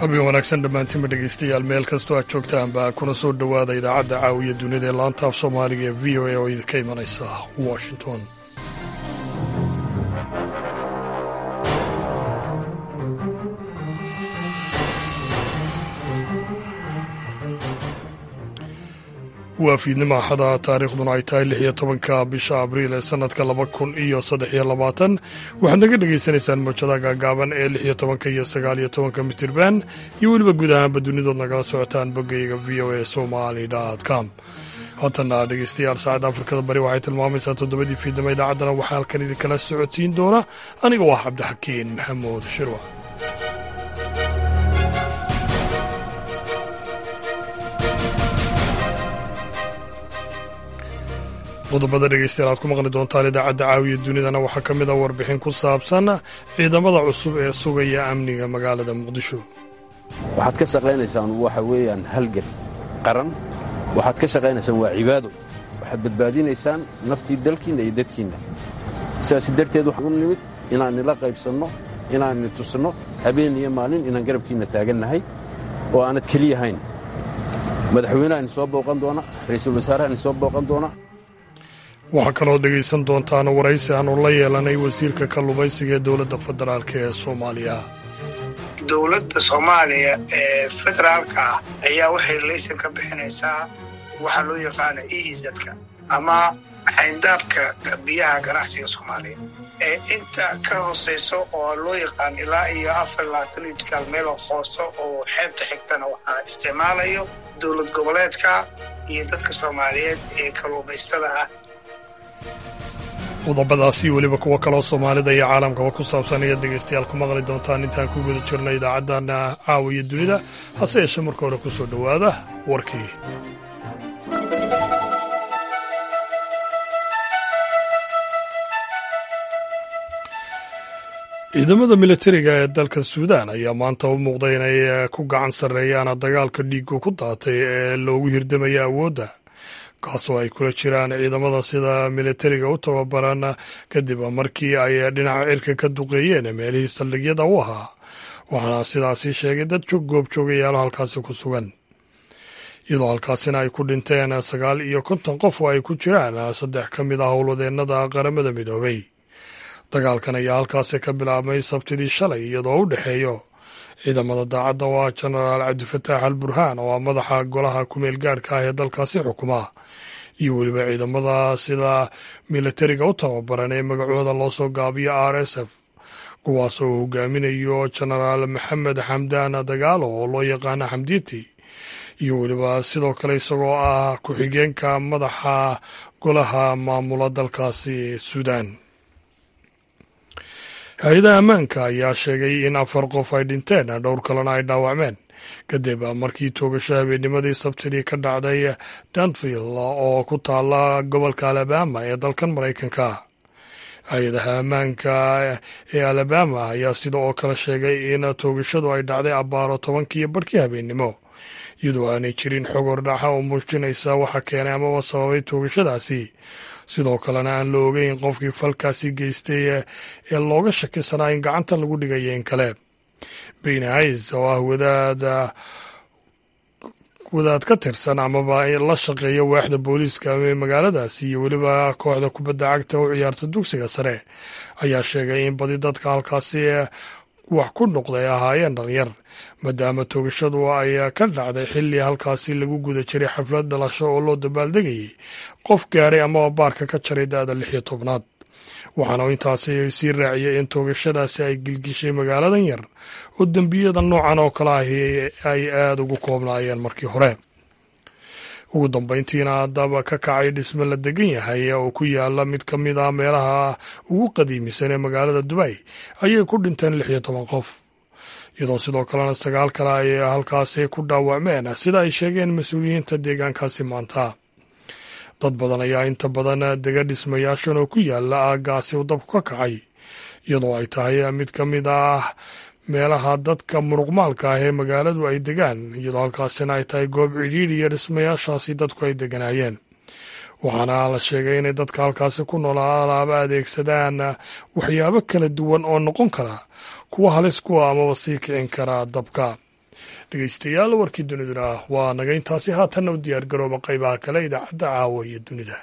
habeen wanaagsan dhammaantiinba dhegaystayaal meel kastoo aad joogtaanba kuna soo dhowaada idaacadda caawiya dunida ee laanta af soomaaliga ee v o a oo idinka imanaysa washington waa fiidnimo axada taariikhduna ay tahay lix iyo tobanka bisha abriil ee sanadka laba kun iyo saddex iyo labaatan waxaad naga dhagaysanaysaan mawjadaha gaagaaban ee lix iyo tobanka iyo sagaal iyo tobanka mitirban iyo weliba guud ahaanba dunidood nagala socotaan boggayga v o a somali com haatana dhegeystayaal saacadda afrikada bari waxay tilmaamaysaa toddobadii fiidnimo idaacaddana waxaa halkan idinkala socodsiin doona aniga oo ah cabdixakiin maxamuud shirwa qodobada dhegeystayaal aad ku maqli doontaan idaacadda caawiya dunidana waxaa ka mid a warbixin ku saabsan ciidamada cusub ee sugaya amniga magaalada muqdisho waxaad ka shaqaynaysaan waxa weeyaan halgan qaran waxaad ka shaqaynaysaan waa cibaado waxaad badbaadinaysaan naftii dalkiinna iyo dadkiinna sidaas darteed waxaan u nimid inaan nila qaybsanno inaan ni tusno habeen iyo maalin inaan garabkiinna taagannahay oo aanad keliyahayn madaxweynaha ni soo booqan doona ra'iisul wasaaraha ni soo booqan doona waxaa kaloo dhegaysan doontaan waraysi aanu la yeelanay wasiirka kalluumaysiga ee dowladda federaalk ee soomaaliya dowladda soomaaliya ee federaalka ah ayaa waxay laysan ka bixinaysaa waxaa loo yaqaana eizadka ama xayndaabka biyaha ganacsiga soomaaliya ee inta ka hoosayso oo loo yaqaan ilaa iyo afar labaatan itkaal meeloo hooso oo xeebta xigtana waxaa isticmaalayo dowlad goboleedka iyo dadka soomaaliyeed ee kalluumaystada ah qodobadaasi weliba kuwo kaloo soomaalida iyo caalamkaba ku saabsan ayaad dhegaystayaal ku maqli doontaan intaan ku guda jirna idaacaddana caawiya dunida hase yeeshee marka hore ku soo dhowaada warkii ciidamada militariga ee dalka suudaan ayaa maanta u muuqday inay ku gacan sarreeyaan dagaalka dhiigu ku daatay ee loogu hirdamaya awoodda kaasoo ay kula jiraan ciidamada sida militariga u tababaran kadib markii ay dhinaca cirka ka duqeeyeen meelihii saldhigyada u ahaa waxaana sidaasi sheegay dad goobjoogayaalo halkaasi ku sugan iyadoo halkaasina ay ku dhinteen sagaal iyo konton qof oo ay ku jiraan saddex ka mid ah howlwadeennada qaramada midoobay dagaalkan ayaa halkaasi ka bilaabmay sabtidii shalay iyadoo u dhexeeyo ciidamada daacadda oo ah jenaraal cabdifataax al burhaan oo ah madaxa golaha kumeel gaadhka ah ee dalkaasi xukuma iyo weliba ciidamada sida militariga u tababaran ee magacooda loo soo gaabiyo r s f kuwaas oo hogaaminayo jenaraal maxamed xamdaan dagaalo oo loo yaqaana xamdiiti iyo weliba sidoo kale isagoo ah ku-xigeenka madaxa golaha maamula dalkaasi suudaan hay-adaha ammaanka ayaa sheegay in afar qof ay dhinteen dhowr kalena ay dhaawacmeen kadib markii toogasho habeennimadii sabtidii ka dhacday danville oo ku taala gobolka alabama ee dalkan maraykanka hay-adaha ammaanka ee alabama ayaa sida oo kale sheegay in toogashadu ay dhacday abbaaro tobankiiyo barhkii habeennimo iyadoo aanay jirin xog hordhaxa oo muujinaysa waxa keenay amaba sababay toogashadaasi sidoo kalena aan la ogeyn qofkii falkaasi geystay ee looga shakisanaa in gacanta lagu dhigaya in kale beyne hays oo ah wadaad wadaad ka tirsan amaba la shaqeeya waaxda booliiska ee magaaladaasi iyo weliba kooxda kubadda cagta u ciyaarta dugsiga sare ayaa sheegay in badi dadka halkaasi wax ku noqday ahaayeen dhalinyar maadaama toogashadu ay ka dhacday xilli halkaasi lagu guda jiray xaflad dhalasho oo loo dabaaldegayay qof gaaray amaba baarka ka jaray da-da lix iyo tobnaad waxaana intaasi sii raaciyay in toogashadaasi ay gilgishay magaaladan yar oo dembiyada noocan oo kale ahi ay aada ugu koobnaayeen markii hore ugu dambeyntiina daba ka kacay dhisme la degan yahay oo ku yaala mid ka mid ah meelaha ugu qadiimisan ee magaalada dubay ayay ku dhinteen lix iyo toban qof iyadoo sidoo kalena sagaal kale ay halkaasi ku dhaawacmeen sida ay sheegeen mas-uuliyiinta deegaankaasi maanta dad badan ayaa inta badan dega dhismayaashan oo ku yaala aaggaasi u dabku ka kacay iyadoo ay tahay mid ka mid ah meelaha dadka muruqmaalka ah ee magaaladu ay degaan iyadoo halkaasina ay tahay goob cidhiidh iyo dhismayaashaasi dadku ay deganaayeen waxaana la sheegay inay dadka halkaasi ku noolaa alaaba adeegsadaan waxyaabo kala duwan oo noqon kara kuwa halis kuwa amaba sii kicin kara dabka dhegeystayaal warkii duniduna waa naga intaasi haatanna u diyaar garooba qaybaha kale idaacadda caawa iyo dunida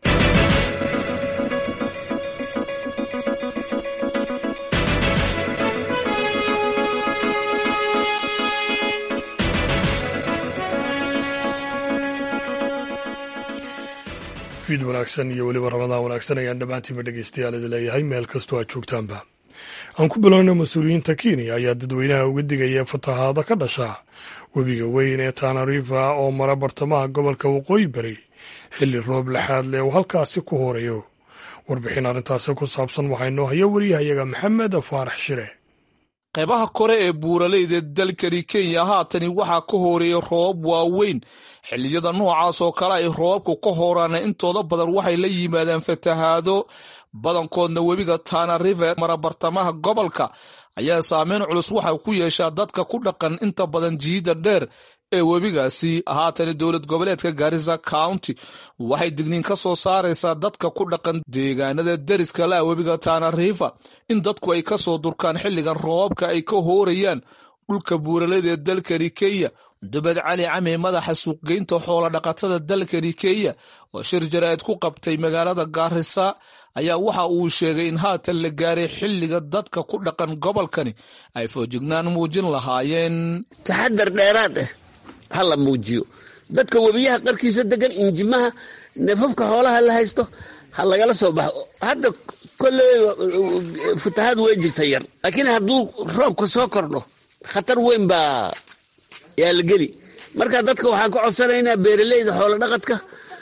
fiid wanaagsan iyo weliba ramadaan wanaagsan ayaan dhammaantiinba dhegeystayaal idi leeyahay meel kastoo aad joogtaanba aan ku bilowna mas-uuliyiinta kenya ayaa dadweynaha uga digaya fatahaado ka dhasha webiga weyn ee tanarifa oo mara bartamaha gobolka waqooyi bari xilli roob laxaad leh uu halkaasi ku horeeyo warbixin arrintaasi ku saabsan waxaa inoo haya wariyahayaga maxamed faarax shire qaybaha kore ee buuraleyda dalkani kenya haatani waxaa ka horeeyay roobab waaweyn xilliyada noocaas oo kale ay roobabku ka horaana intooda badan waxay la yimaadaan fatahaado badankoodna webiga tana river mara bartamaha gobolka ayaa saameyn culus waxa ku yeeshaa dadka ku dhaqan inta badan jiida dheer ee webigaasi haatani dowlad goboleedka garissa county waxay digniin ka soo saaraysaa dadka ku dhaqan deegaanada deriska la webiga tana river in dadku ay kasoo durkaan xilligan roobabka ay ka hoorayaan dhulka buuralada ee dalkani kenya dubad cali cami madaxa suuqgeynta xoola dhaqatada dalkani kenya oo shir jaraa'id ku qabtay magaalada gaarisa ayaa waxa uu sheegay in haatan la gaaray xilliga dadka ku dhaqan gobolkani ay foojignaan muujin lahaayeen taxadar dheeraad ah ha la muujiyo dadka webiyaha qarkiisa degan injimaha neefafka xoolaha la haysto ha lagala soo baxo hadda kolley fatahaad way jirta yar laakiin hadduu roobka soo kordho khatar weyn baa yaa la geli marka dadka waxaan ka codsanaynaa beeraleyda xoolo dhaqadka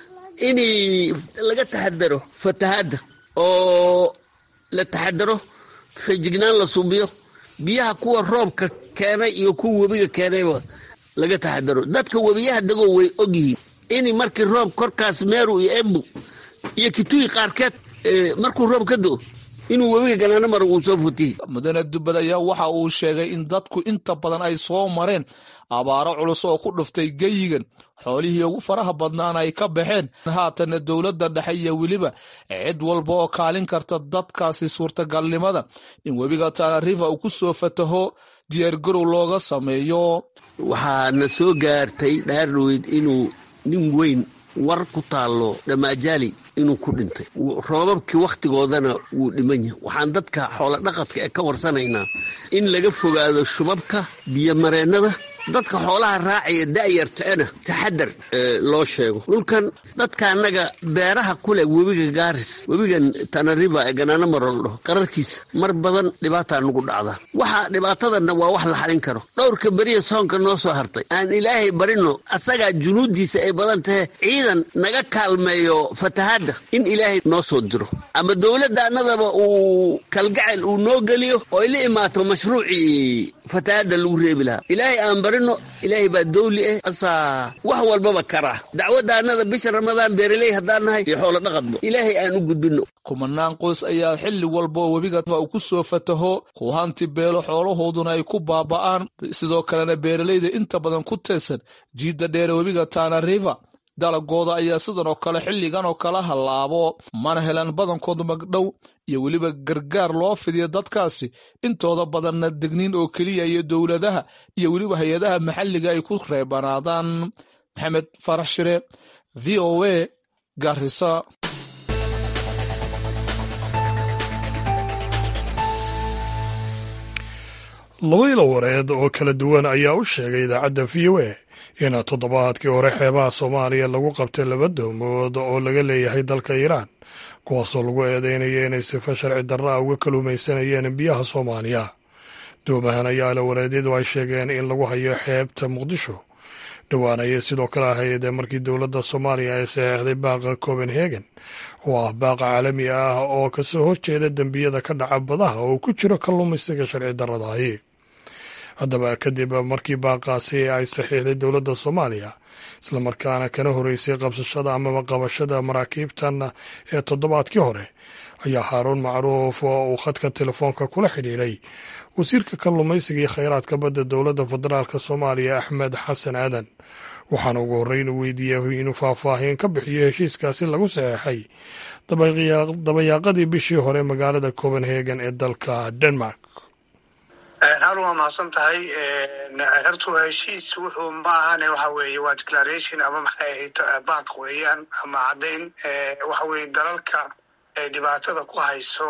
in laga taxadaro fatahaadda oo la taxadaro feejignaan la suubiyo biyaha kuwa roobka keenay iyo kuwa webiga keenayba laga taxadaro dadka webiyaha degoo way ogyihiin in markii roob korkaas meeru iyo embu iyo kituyi qaarkeed markuu roob ka do inuu webiga ganaano maro uu soo futihi mudane dubbad ayaa waxa uu sheegay in dadku inta badan ay soo mareen abaaro culus oo ku dhuftay geyigan xoolihii ugu faraha badnaana ay ka baxeen haatanna dowladda dhexe iyo weliba cid walba oo kaalin karta dadkaasi suurtagalnimada in webiga tana river uu ku soo fataho diyaargarow looga sameeyo waxaana soo gaartay dhaarweyd inuu nin weyn war ku taallo dhamaajaali inuu ku dhintay roobabkii wakhtigoodana wuu dhiman yahay waxaan dadka xoolo dhaqadka ee ka warsanaynaa in laga fogaado shubabka biyomareennada dadka xoolaha raacaya da'yartana taxadar loo sheego dhulkan dadka annaga beeraha ku leh webiga gaaris webigan tanariba ee ganaano marol dhaho qararkiisa mar badan dhibaataa nugu dhacda waxa dhibaatadanna waa wax la xalin karo dhowrka beriya soonka noo soo hartay aan ilaahay barino asagaa junuuddiisa ay badan tahe ciidan naga kaalmeeyo fatahaadda in ilaahay noo soo diro ama dowladda annadaba uu kalgacel uu noo geliyo oo ay la imaato mashruucii fatahaadda lagu reebi lahaa ilaahay aan barino ilaahay baa dawli ah asaa wax walbaba karaa dacwadda annada bisha ramadaan beeraley haddaan nahay iyo xoolo dhaqadba ilaahay aan u gudbino kumanaan qoys ayaa xilli walba oo webiga uu ku soo fataho ku hanti beelo xoolahooduna ay ku baaba'aan sidoo kalena beeralayda inta badan ku teesan jiidda dheere webiga tana river dalagooda ayaa sidan oo kale xilligan oo kala hallaabo mana helan badankooda magdhow iyo weliba gargaar loo fidiyo dadkaasi intooda badanna degniin oo keliya iyo dowladaha iyo weliba hay-adaha maxalliga ay ku reebanaadaan maxamed farax shire v o a garisa laba ilo wareed oo kala duwan ayaa u sheegay idaacadda v o a in toddobaadkii hore xeebaha soomaaliya lagu qabtay laba doomood oo laga leeyahay dalka iiraan kuwaasoo lagu eedeynaya inay sifa sharci darra a uga kaluumaysanayeen biyaha soomaaliya doomahan ayaa ilawareedyadu ay sheegeen in lagu hayo xeebta muqdisho dhowaan ayay sidoo kale ahayd markii dowladda soomaaliya ay saxeexday baaqa copenhagen oo ah baaqa caalami ah oo kasoo horjeeda dembiyada ka dhaca badaha oo ku jiro kalluumaysiga sharci darradahi haddaba kadib markii baaqaasi ay saxiixday dowladda soomaaliya islamarkaana kana horeysay qabsashada amaba qabashada maraakiibtan ee toddobaadkii hore ayaa haaruun macruuf oo uu khadka telefoonka kula xidhiidhay wasiirka kalluumaysiga iyo kheyraadka badda dowladda federaalk soomaaliya axmed xasan aadan waxaana ugu horreyn uu weydiiyey inuu faahfaahin ka bixiyo heshiiskaasi lagu saxeexay dabayaaqadii bishii hore magaalada copenhagen ee dalka denmark har waa mahadsan tahay hortu heshiis wuxuu ma ahane waxa weeye waa declaration ama maxay ahayd baaq weeyaan ama caddayn waxa weeye dalalka dhibaatada ku hayso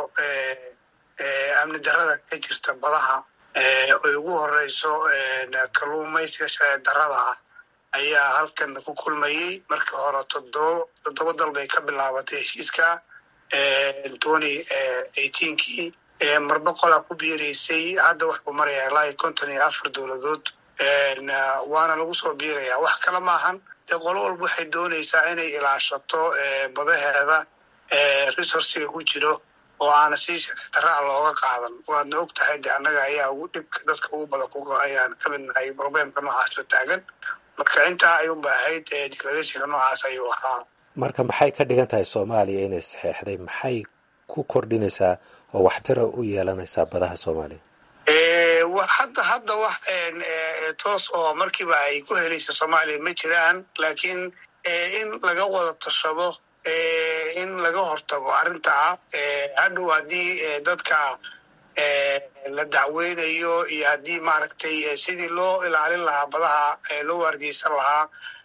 amni darada ka jirta badaha oy ugu horeyso kalluumaysiga sharci darada ah ayaa halkan ku kulmayey marka hore todoba toddoba dal bay ka bilaabatay heshiiska twenty eighteenkii marba qolaa ku biiraysay hadda waxuu marayaa ilaa iyo konton iyo afar dowladood waana lagu soo biiraya wax kale maahan dee qolo walba waxay doonaysaa inay ilaashato badaheeda resourciga ku jiro oo aana si sharci daraa looga qaadan waadna og tahay de annaga ayaa ugu dhibka dadka ugu badan ku ayaan ka mid nahay problemka noocaasoo taagan marka intaa ayuunba ahayd declarationka noocaas ayuu ahaa marka maxay ka dhigan tahay soomaaliya inay saxeexday maxay ku kordhinaysaa oo waxtara u yeelanaysaa badaha soomaaliya hadda hadda wax toos oo markiiba ay ku helaysa soomaaliya ma jiraan laakiin in laga wada tashado in laga hortago arrintaa hadhow haddii dadka la dacweynayo iyo haddii maaragtay sidii loo ilaalin lahaa badaha loo waardiyeysan lahaa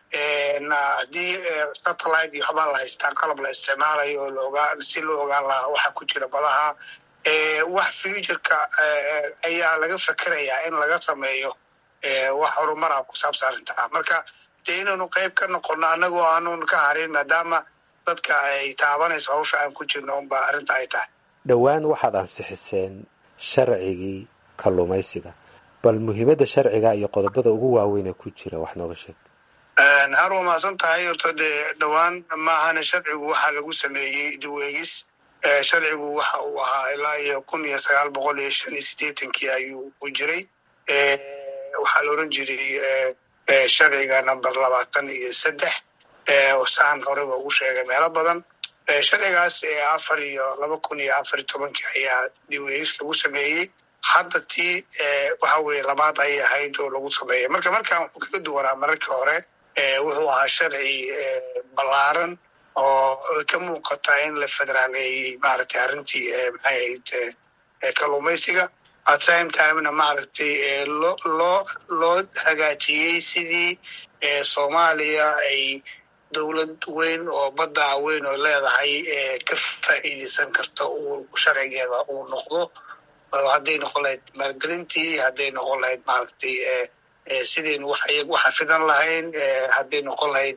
haddii satellite iyo waxbaa la haystaa qalab la isticmaalayo oo laogaa si loo ogaan lahaa waxa ku jira badaha wax futureka ayaa laga fekerayaa in laga sameeyo wax horumara ku saabsan arrintaa marka dee inaynu qayb ka noqono annagoo aanun ka harin maadaama dadka ay taabanayso hawsha aan ku jirno unba arrinta ay tahay dhowaan waxaad ansixiseen sharcigii kalluumaysiga bal muhiimadda sharciga iyo qodobada ugu waaweynee ku jira wax nooga sheeg har waa mahadsan tahay horto dee dhowaan maahane sharcigu waxaa lagu sameeyey diweegis sharcigu waxa uu ahaa ilaa iyo kun iyo sagaal boqol iyo shan iyo siddeetankii ayuu u jiray waxaa la oran jiray sharciga number labaatan iyo saddex saan horeba ugu sheegay meelo badan sharcigaas afar iyo laba kun iyo afar iyo tobankii ayaa diweegis lagu sameeyey hadda tii waxa weye labaad ayay ahayd oo lagu sameeyay marka markaan wuxuu kaga duwanaa mararkii hore wuxuu ahaa sharci ballaaran oo ka muuqata in la federaaleeyey maaragtay arrintii maxay ahayd kalluumaysiga at same timena maaragtay loo loo loo hagaajiyey sidii soomaaliya ay dowlad weyn oo badda weyn oo leedahay ka faa'iideysan karta uu sharcigeeda uu noqdo hadday noqon lahayd maalgelintii hadday noqon lahayd maaragtay sidaynu waxa fidan lahayn hadday noqon lahayd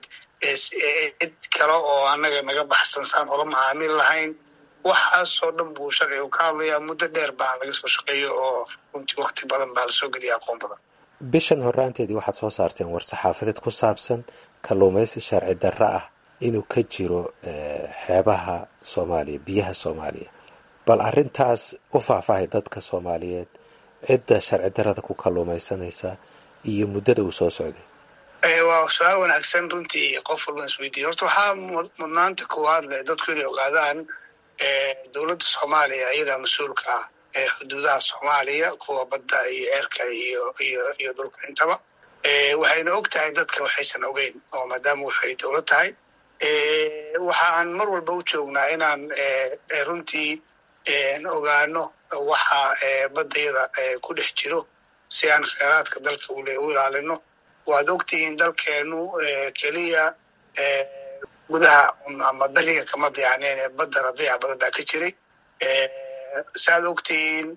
cid kale oo annaga naga baxsan saan ola macaamil lahayn waxaasoo dhan buu sharcigu ka hadlayaa muddo dheer baa laga soo shaqeeyo oo runtii wakti badan baa lasoo geliya aqoon badan bishan horraanteedii waxaad soo saarteen war-saxaafadeed ku saabsan kalluumaysi sharci darro ah inuu ka jiro xeebaha soomaaliya biyaha soomaaliya bal arrintaas u faahfaahay dadka soomaaliyeed cidda sharci darrada ku kalluumaysanaysa iyo muddada uu soo socday waa su-aal wanaagsan runtii qof walban isweydiiya horta waxaa mudnaanta koowaad leh dadku inay ogaadaan dowladda soomaaliya iyadaa mas-uulka ah ee xuduudaha soomaaliya kuwa badda iyo ceerka iyo iyo iyo dhulka intaba waxayna og tahay dadka waxaysan ogeyn oo maadaama waxay dowlad tahay waxa aan mar walba u joognaa inaan runtii ogaano waxa baddayada ku dhex jiro si aan kheyraadka dalka u ilaalino waad ogtihiin dalkeenu keliya gudaha ama beriga kama diyaacneen ee baddana dayac badan baa ka jiray saaad ogtihiin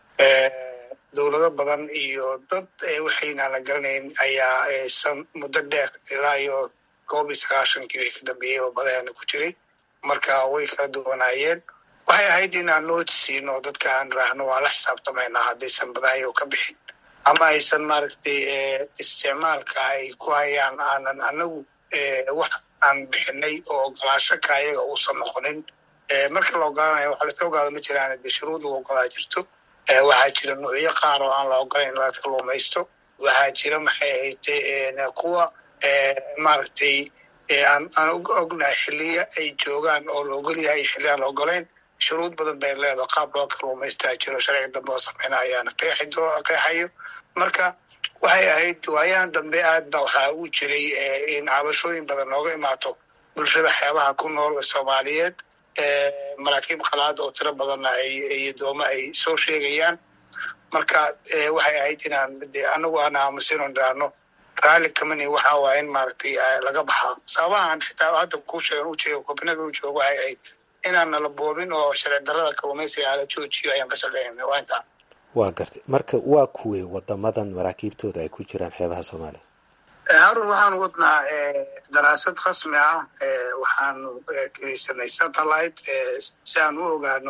dowlado badan iyo dad waxaynaan la garanayn ayaa san muddo dheer ilaa iyo koob iyo sagaashankii bay ka dambeeyey oo badaheena ku jiray marka way kala duwanaayeen waxay ahayd inaan nooti siino dadka aan raahno waa la xisaabtamaynaa haddaysan badahayo ka bixin ama aysan maaragtay isticmaalka ay ku hayaan aanan anagu wax aan bixinay oo ogolaasho ka ayaga uusan noqonin marka la ogolaanayo waxa laska ogaado ma jiraan de shuruud lagu ogolaa jirto waxaa jira nuucyo qaar oo aan la ogolayn in laga kalluumaysto waxaa jira maxay ahayd kuwa maaragtay aan aan ognahay xiliya ay joogaan oo la ogol yahay xilli aan la ogolayn shuruud badan bay leedaho qaab loo kalluumaystaa jiro sharciga dambe oo sameyna ayaana qeexayo marka waxay ahayd waayahan dambe aad ba waxaa u jiray in cabashooyin badan nooga imaato bulshada xeebaha ku nool soomaaliyeed maraakiib qalaad oo tiro badanna iyo doome ay soo sheegayaan marka waxay ahayd inaan anagu aan aamusino niraano raalli kamani waxa waa in maaragtay laga baxaa sababahan xitaa hadda kuu sheegan u jeego kobinada u joogo waxay ahayd inaan nala boobin oo sharci darrada kalluumaysiga ala joojiyo ayaan ka shaqeynayna waa intaa waa gartay marka waa kuwey wadamadan maraakiibtooda ay ku jiraan xeebaha soomaaliya harun waxaanu wadnaa daraasad rasmi ah waxaanu geysanay satellite si aan u ogaano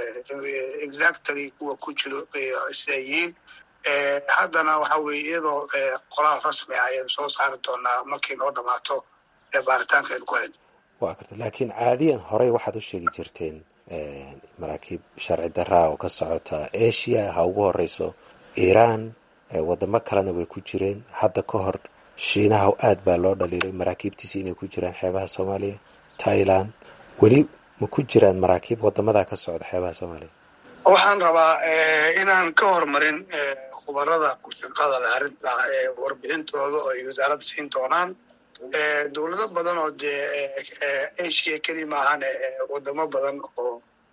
exactly kuwa ku jiro siday yihiin haddana waxa weye iyadoo qoraal rasmi ah ayaynu soo saari doonaa markay noo dhamaato baaritaanka aynu ku hayno waa garta laakiin caadiyan horey waxaad u sheegi jirteen maraakiib sharci daraa oo ka socota asia ha ugu horeyso iiraan wadamo kalena way ku jireen hadda ka hor shiinaha aad baa loo dhaliilay maraakiibtiisi inay ku jiraan xeebaha soomaaliya thailand weli ma ku jiraan maraakiib wadamadaa ka socda xeebaha soomaaliya waxaan rabaa inaan ka hormarin khubarada ku shaqada leh arrinta warbixintooda oo ay wasaaradda siin doonaan dowlado badan oo dee asia keli maahan wadamo badan oo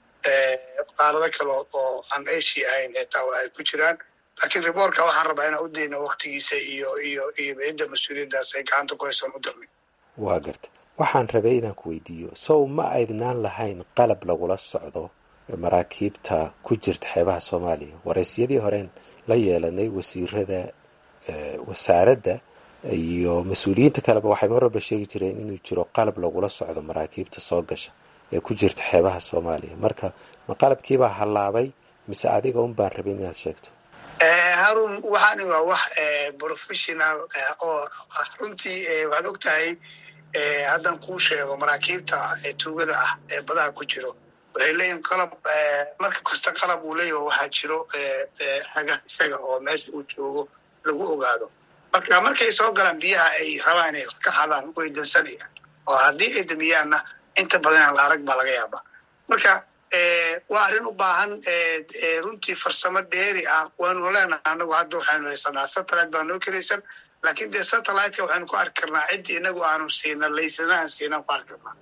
qaarado kale oo aan asia ahayn xitaa ay ku jiraan laakiin riboorka waxaan rabaa inaan u dayno waktigiisa iyo iyo iyo cidda mas-uuliyaddaas ay gacanta ku haysoon u darnay waa garta waxaan rabay inaan ku weydiiyo sow ma aydnaan lahayn qalab lagula socdo maraakiibta ku jirta xeebaha soomaaliya waraysyadii horeen la yeelanay wasiirada wasaaradda iyo mas-uuliyiinta kaleba waxay mar walba sheegi jireen inuu jiro qalab lagula socdo maraakiibta soo gasha ee ku jirta xeebaha soomaaliya marka ma qalabkiibaa hallaabay mise adiga un baan rabin inaad sheegto harun waxaani waa wax professional oo runtii waxaad og tahay haddaan kuu sheego maraakiibta tuugada ah ee badaha ku jiro waxay leeyihin qalab marka kasta qalab uu leeyaho waxaa jiro haga isaga oo meesha uu joogo lagu ogaado marka markay soo galaan biyaha ay rabaan inay ka xadaan way dansanayaan oo haddii ay damiyaanna inta badan la arag baa laga yaabaa marka waa arrin u baahan runtii farsamo dheeri ah waanu leenahay anagu hadda waxaynu haysanaa satellite baa noo kelaysan laakiin dee satelliteka waxaynu ku arki karnaa ciddii inagu aanu siina laysanahan siinaan ku arki karnaa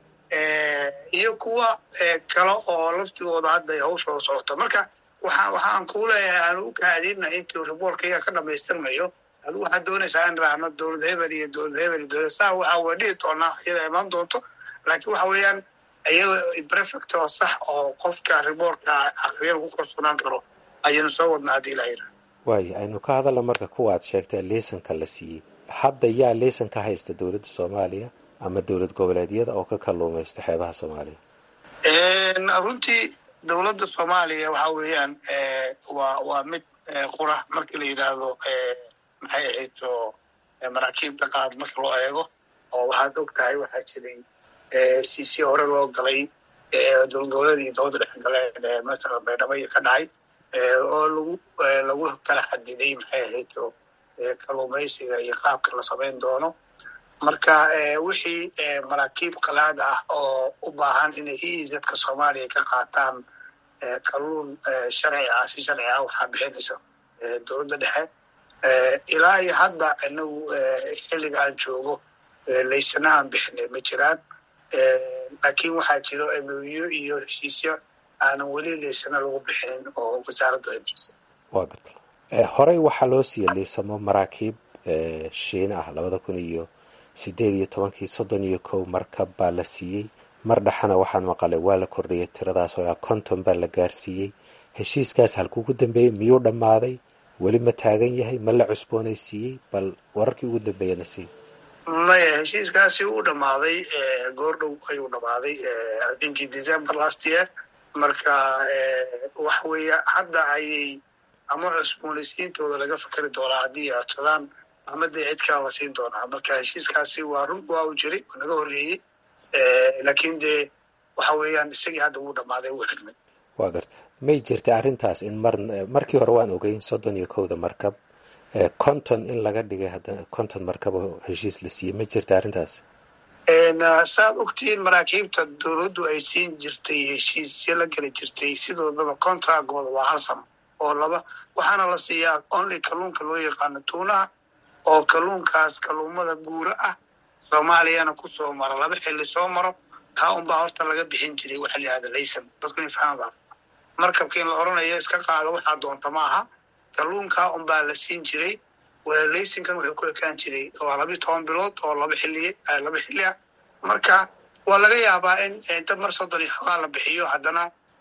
iyo kuwa kale oo laftigooda hadda hawshooda socoto marka waxa waxaan kuu leeyahay aanu u kaadina intii riboorkayga ka dhamaystirmayo adigu waxaad doonaysaa in raacno dowlad hebel iyo dowlad hebel iyo dowlad saa waxa waa dhihi doonaa iyada imaan doonto laakiin waxa weeyaan iyada prefect oo sax oo qofka riboorka akriya lagu kalsoonaan karo ayaynu soo wadnaa haddii la yidhaha waayo aynu ka hadalna marka kuwa aad sheegtay liisanka la siiyey hadda yaa liisan ka haysta dowladda soomaaliya ama dowlad goboleedyada oo ka kalluumaysta xeebaha soomaaliya runtii dowladda soomaaliya waxa weeyaan waa waa mid qura markii la yidhaahdo maxay ahayto maraakiibta qaad marka loo eego oo waxaad og tahay waxaa jiray heshiisii hore loo galay dowlad goboleedii dooda dhex galeen masala baydhabo ka dhacay oo lagu lagu kala xadiday maxay ahayto kalluumaysiga iyo qaabka la samayn doono marka wixii maraakiib qalaad ah oo u baahan inay eizadka soomaaliya ka qaataan kalluun sharci ah si sharci ah waxaa bixinaysa dowladda dhexe ilaa iyo hadda inagu xilliga aan joogo laysanahan bixinay ma jiraan laakiin waxaa jiro emoyo iyo heshiisyo aanan weli laysana lagu bixinin oo wasaaraddu ay bixisay waa garta horey waxaa loo siiya liisamo maraakiib shiina ah labada kun iyo sideed iyo tobankii soddon iyo kow markab baa la siiyey mar dhexana waxaan maqalay waa la kordhiyay tiradaas oo ilaa konton baa la gaarsiiyey heshiiskaas halkuugu dambeeyey miyuu dhammaaday weli ma taagan yahay ma la cusboonaysiiyey bal wararkii ugu dambeeyana sii maya heshiiskaasi uu dhammaaday goor dhow ayuu dhammaaday inkii december last year marka wax weeye hadda ayay ama cusboonaysiintooda laga fikeri doonaa haddii ay codsadaan ama dee cid kala la siin doonaa marka heshiiskaasi waa run waa uu jiray oo naga horreeyey laakiin dee waxa weeyaan isagii hadda wuu dhammaaday wuu xirmay waa garta may jirta arrintaas in mar markii hore waan ogeyn soddon iyo kowda markab konton in laga dhigay haddana konton markab oo heshiis la siiyey ma jirta arrintaas saad ogtihiin maraakiibta dowladdu ay siin jirtay heshiisyo la geli jirtay sidoodaba contractgooda waa hal sano oo laba waxaana la siiyaa only kalluunka loo yaqaano tuunaha oo kalluunkaas kalluumada guura ah soomaaliyana kusoo maro laba xilli soo maro kaa unbaa horta laga bixin jiray waxa la yihahda laysan dadku in fahaan baa markabka in la oranayo iska qaado waxaa doonta ma aha kalluunkaa unbaa la siin jiray laysinkan wuxuu ku ekaan jiray waa labiyo toban bilood oo laba xilli laba xilli ah marka waa laga yaabaa in dab mar soddon iyo xogaa la bixiyo haddana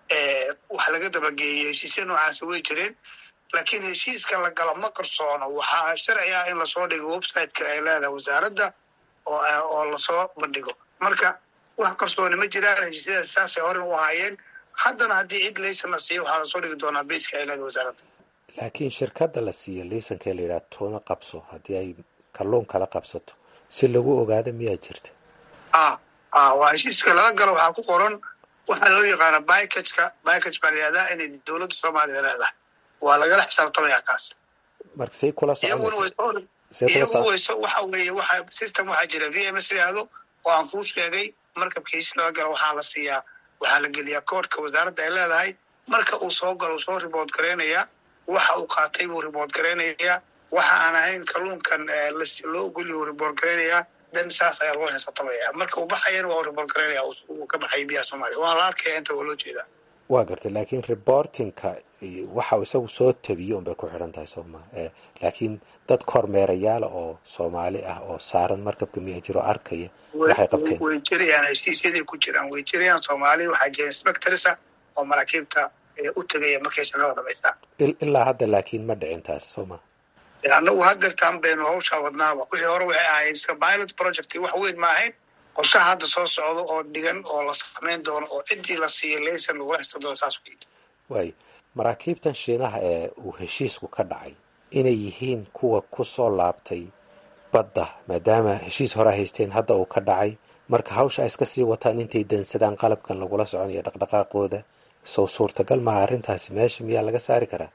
wax laga dabageeyey heshiisya noocaasi way jireen laakiin heshiiska la galo ma qarsoono waxaa sharci ah in lasoo dhigo websiteka ay leedahay wasaaradda oo lasoo bandhigo marka wax qarsooni ma jiraan heshiisyadaas saasay horen u ahaayeen haddana haddii cid laysan la siiyo waxaa lasoo dhigi doonaa beiska ay leedahay wasaaradda laakiin shirkadda la siiyo liisanka la yidhaha tuuna qabso haddii ay kalluun kala qabsato si lagu ogaado miyaa jirta a a waa heshiiska lala galo waxaa ku qoran waxaa loo yaqaana bikajka bikaj baa layihahdaa inay dowladda soomaaliya leedahay waa lagala xisaabtamaya kaas marka say kula soconaysaaiyagu wayso waxa weeye waxa system waxaa jira v m s yihahdo oo aan kuu sheegay markabka heshiis lala galo waxaa la siiyaa waxaa la geliyaa koodhka wasaaradda ay leedahay marka uu soo galo soo ribood gareynayaa waxa uu qaatay buu ribood gareynayaa waxa aan ahayn kalluunkan loo ogolya uu ribood gareynayaa dan saas ayaa lagu xisaabtamaya marka uu baxayana waa uu ribood gareynaya uu ka baxay biyaha soomaaliya waa la arkaya inta waa loo jeedaa waa gartay laakiin reportingka waxa uu isagu soo tabiyo unbay ku xidhan tahay sooma laakiin dad kormeerayaala oo soomaali ah oo saaran markabka miya jiro arkaya waxay qabteen way jirayaan heshiisyaday ku jiraan way jirayaan soomaali waxaa jira inspectorsa oo maraakiibta u tegaya markay shaqada dhamaystaan ilaa hadda laakiin ma dhicin taas sooma annagu hadeertaan baynu hawshaa wadnaaba wixii hore waxay ahayd iska pilot project wax weyn ma ahayn qorshaha hadda soo socdo oo dhigan oo la samayn doono oo ciddii la siiyo laysan lagula xista doono saas ku yidhi waayo maraakiibtan shiinaha ee uu heshiisku ka dhacay inay yihiin kuwa ku soo laabtay badda maadaama heshiis hore haysteen hadda uu ka dhacay marka hawsha ay iska sii wataan intay dansadaan qalabkan lagula soconayo dhaqdhaqaaqooda sow suurtagal maha arrintaasi meesha miyaa laga saari karaa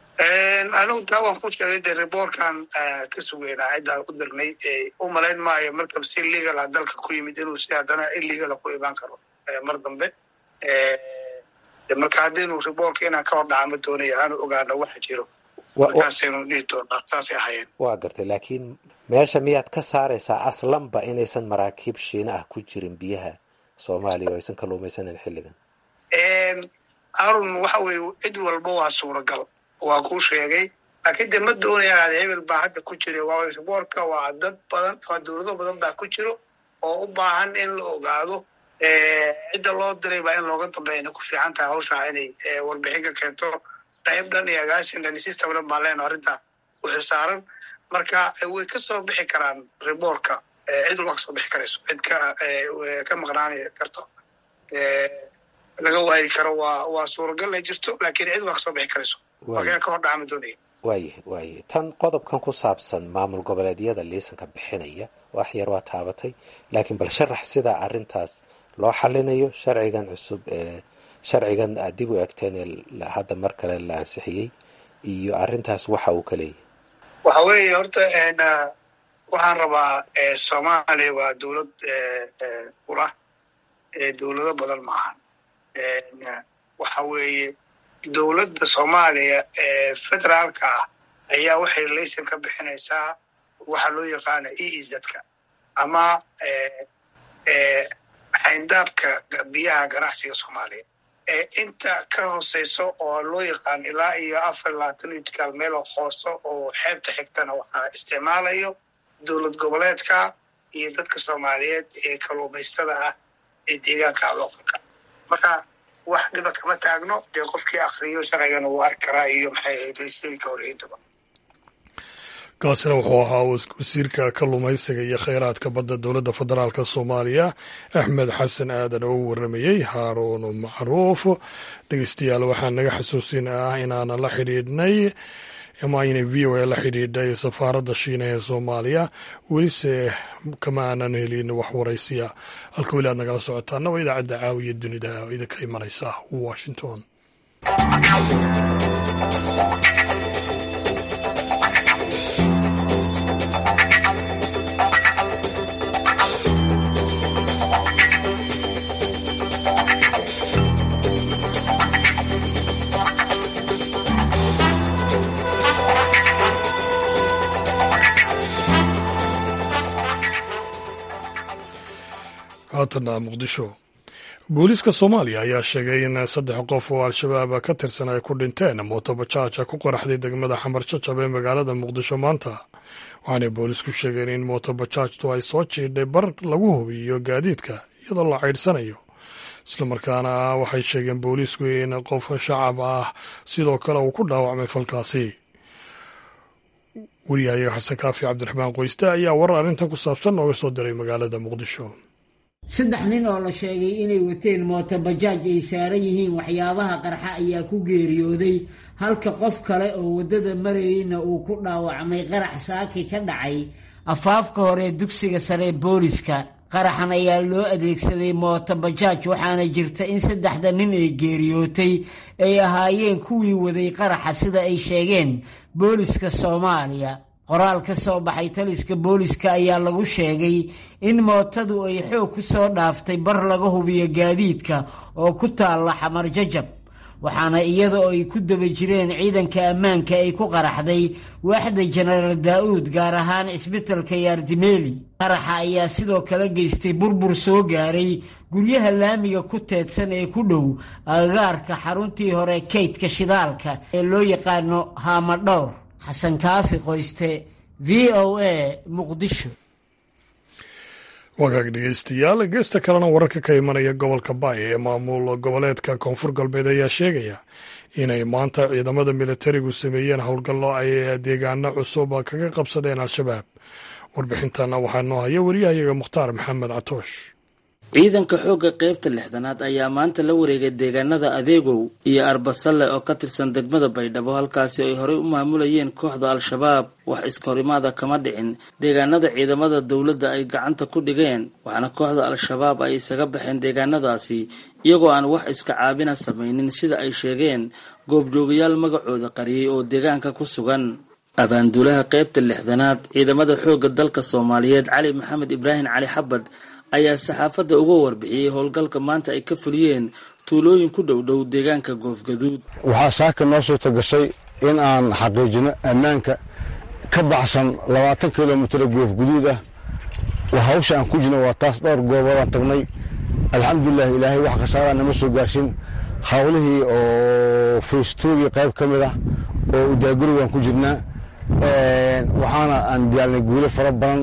anigu taa waan ku sheegay dee riboorkan ka sugeynaa ciddaan u dirnay u malayn maayo markab si legal ah dalka ku yimid inuu si haddana illegala ku imaan karo mar dambe marka haddaynu riboorka inaan ka hor dhaca ma doonaya aanu ogaano waxa jiro markaasaynu dhihi doonaa saasay ahayeen waa gartay laakiin meesha miyaad ka saaraysaa aslanba inaysan maraakiib shiina ah ku jirin biyaha soomaaliya oo aysan kalluumaysanan xilligan arun waxa weeye cid walba waa suuragal waa kuu sheegay laakiin de ma doonayaan ad hebel baa hadda ku jira waa riboorka waa dad badan waa dowlado badan baa ku jiro oo u baahan in la ogaado cidda loo diray baa in looga dambeeyana ku fiican tahay hawshaa inay warbixin ka keento qayb dhan iyo agaasin dhan system dhan baan leena arrinta u xilsaaran marka way ka soo bixi karaan riboorka cid walba ka soo bixi karayso cid ka ka maqnaani karto laga waayi karo waa waa suuragal ay jirto laakiin cid waa ka soo bixi karayso waa ka hor dhacama doonaya waayahy waayahy tan qodobkan ku saabsan maamul goboleedyada liisanka bixinaya wax yar waa taabatay laakiin bal sharax sidaa arrintaas loo xalinayo sharcigan cusub ee sharcigan aad dib u egteen ee hadda mar kale la ansixiyey iyo arrintaas waxa uu ka leeyahay waxa weeye horta waxaan rabaa soomaaliya waa dowlad ura dowlado badan maahan waxa weeye dowladda soomaaliya ee federaalka ah ayaa waxay laysan ka bixinaysaa waxa loo yaqaana e izadka ama xayndaabka biyaha ganacsiga soomaaliya inta ka hooseyso oo loo yaqaan ilaa iyo afar labaatan itikaal meel oo hooso oo xeebta xigtana waxaa isticmaalayo dowlad goboleedka iyo dadka soomaaliyeed ee kalluumaystada ah ee deegaanka looqalka marka wax dhiba kama taagno dee qofkii akriyo sharcigana wuu arki karaa iyo maxay ahayd heshiiska horeyntaba kaasina wuxuu ahaa wasiirka kalluumaysiga iyo kheyraadka badda dowladda federaalk soomaaliya axmed xasan aadan oo u waramayey haaruun macruuf dhegeystayaal waxaa naga xasuusin ah inaanan la xidhiidhnay ama aynay v o a la xidhiidhay safaaradda shiina ee soomaaliya welise kama aanan helin wax waraysiya halka weli aad nagala socotaana waa idaacadda caawiya dunida oo idinka imanaysa washington haatana muqdisho booliiska soomaaliya ayaa sheegay in saddex qof oo al-shabaab ka tirsan ay ku dhinteen mootobajaaj ku qoraxday degmada xamar jajab ee magaalada muqdisho maanta waxaanay boolisku sheegeen in mootobajaajtu ay soo jiidhay bar lagu hubiyo gaadiidka iyadoo la caydhsanayo islamarkaana waxay sheegeen booliisku in qof shacab ah sidoo kale uu ku dhaawacmay falkaasi wariyahayaga xasan kaafi cabdiraxmaan qoyste ayaa warar arrintan ku saabsan nooga soo diray magaalada muqdisho saddex nin oo la sheegay inay wateen mootobajaaj ay saaran yihiin waxyaabaha qarxa ayaa ku geeriyooday halka qof kale oo waddada marayeyna uu ku dhaawacmay qarax saaki ka dhacay afaafka hore dugsiga sare booliska qaraxan ayaa loo adeegsaday mootobajaaj waxaana jirta in saddexda nin ee geeriyootay ay ahaayeen kuwii waday qaraxa sida ay sheegeen booliska soomaaliya qoraal ka soo baxay taliska booliska ayaa lagu sheegay in mootadu ay xoog ku soo dhaaftay bar laga hubiyo gaadiidka oo ku taalla xamar jajab waxaana iyada oo ay ku daba jireen ciidanka ammaanka ay ku qaraxday waaxda jenaraal daa'uud gaar ahaan cisbitalka yaardimeeli qaraxa ayaa sidoo kale geystay burbur soo gaaray guryaha laamiga ku teedsan ee ku dhow agagaarka xaruntii hore kaydka shidaalka ee loo yaqaano haamadhowr xasan kaafi qoyste v o a muqdisho wagaag dhegeystayaal geesta kalena wararka ka imanaya gobolka baay ee maamul goboleedka koonfur galbeed ayaa sheegaya inay maanta ciidamada militarigu sameeyeen howlgallo ay deegaano cusub kaga qabsadeen al-shabaab warbixintana waxaa noo haya wariyahayaga mukhtaar maxamed catoosh ciidanka xoogga qaybta lixdanaad ayaa maanta la wareegay deegaanada adeegow iyo arbasalle oo ka tirsan degmada baydhabo halkaasi ay horey u maamulayeen kooxda al-shabaab wax iskahorimaada kama dhicin deegaanada ciidamada dowladda ay gacanta ku dhigeen waxaana kooxda al-shabaab ay isaga baxeen deegaanadaasi iyagoo aan wax iska caabina samaynin sida ay sheegeen goobjoogayaal magacooda qariyey oo deegaanka ku sugan abaanduulaha qaybta lixdanaad ciidamada xoogga dalka soomaaliyeed cali maxamed ibraahim cali xabad ayaa saxaafadda uga warbixiyey howlgalka maanta ay ka fuliyeen tuulooyin ku dhow dhow deegaanka goofgaduud waxaa saaka noo suurta gashay in aan xaqiijino ammaanka ka baxsan labaatan kilomitr goofguduud ah hawsha aan ku jirno waa taas dhowr gooboodaan tagnay alxamdulilah ilaahay wax khasaaraa nama soo gaarsin hawlihii oo faystoogii qayb ka mid ah oo udaagurigaan ku jirnaa waxaana aan diyaalnay guulo fara badan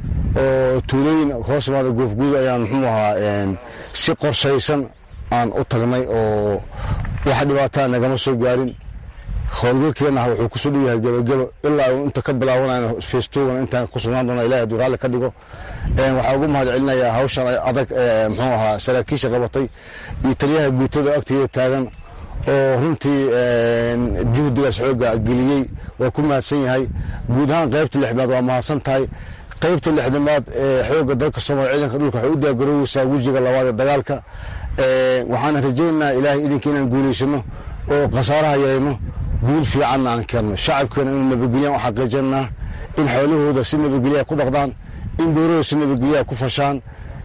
oo tuulooyin hoos imaada goofguud ayaan muxuu ahaa si qorshaysan aan u tagnay oo wax dhibaataa nagama soo gaarin howlgalkeennaha wuxuu kusoo dhow yahay gebagebo ilaa uu inta ka bilaabanayno festogan intaan ku sugnaan doona ilahi hadduu raalli ka dhigo waxaa ugu mahad celinayaa hawshan adag muxuu ahaa saraakiisha qabatay iyo taliyaha guutada agteeda taagan oo runtii juhdigaas xooga geliyey waa ku mahadsan yahay guud ahaan qaybta lixmaad waa mahadsan tahay qaybta lixdamaad ee xoogga dalka soomaaliya ciidanka dhulka waxay u diyaargarooweysaa wejiga labaad ee dagaalka waxaana rajaynaynaa ilaahay idinka inaan guulaysano oo khasaaraha yeelno guul fiicanna aan keenno shacabkeena inuu nabadgelyan u xaqiijinaa in xoolahooda si nabadgelyaa ku dhaqdaan in beerahooda si nabadgelyaa ku fashaan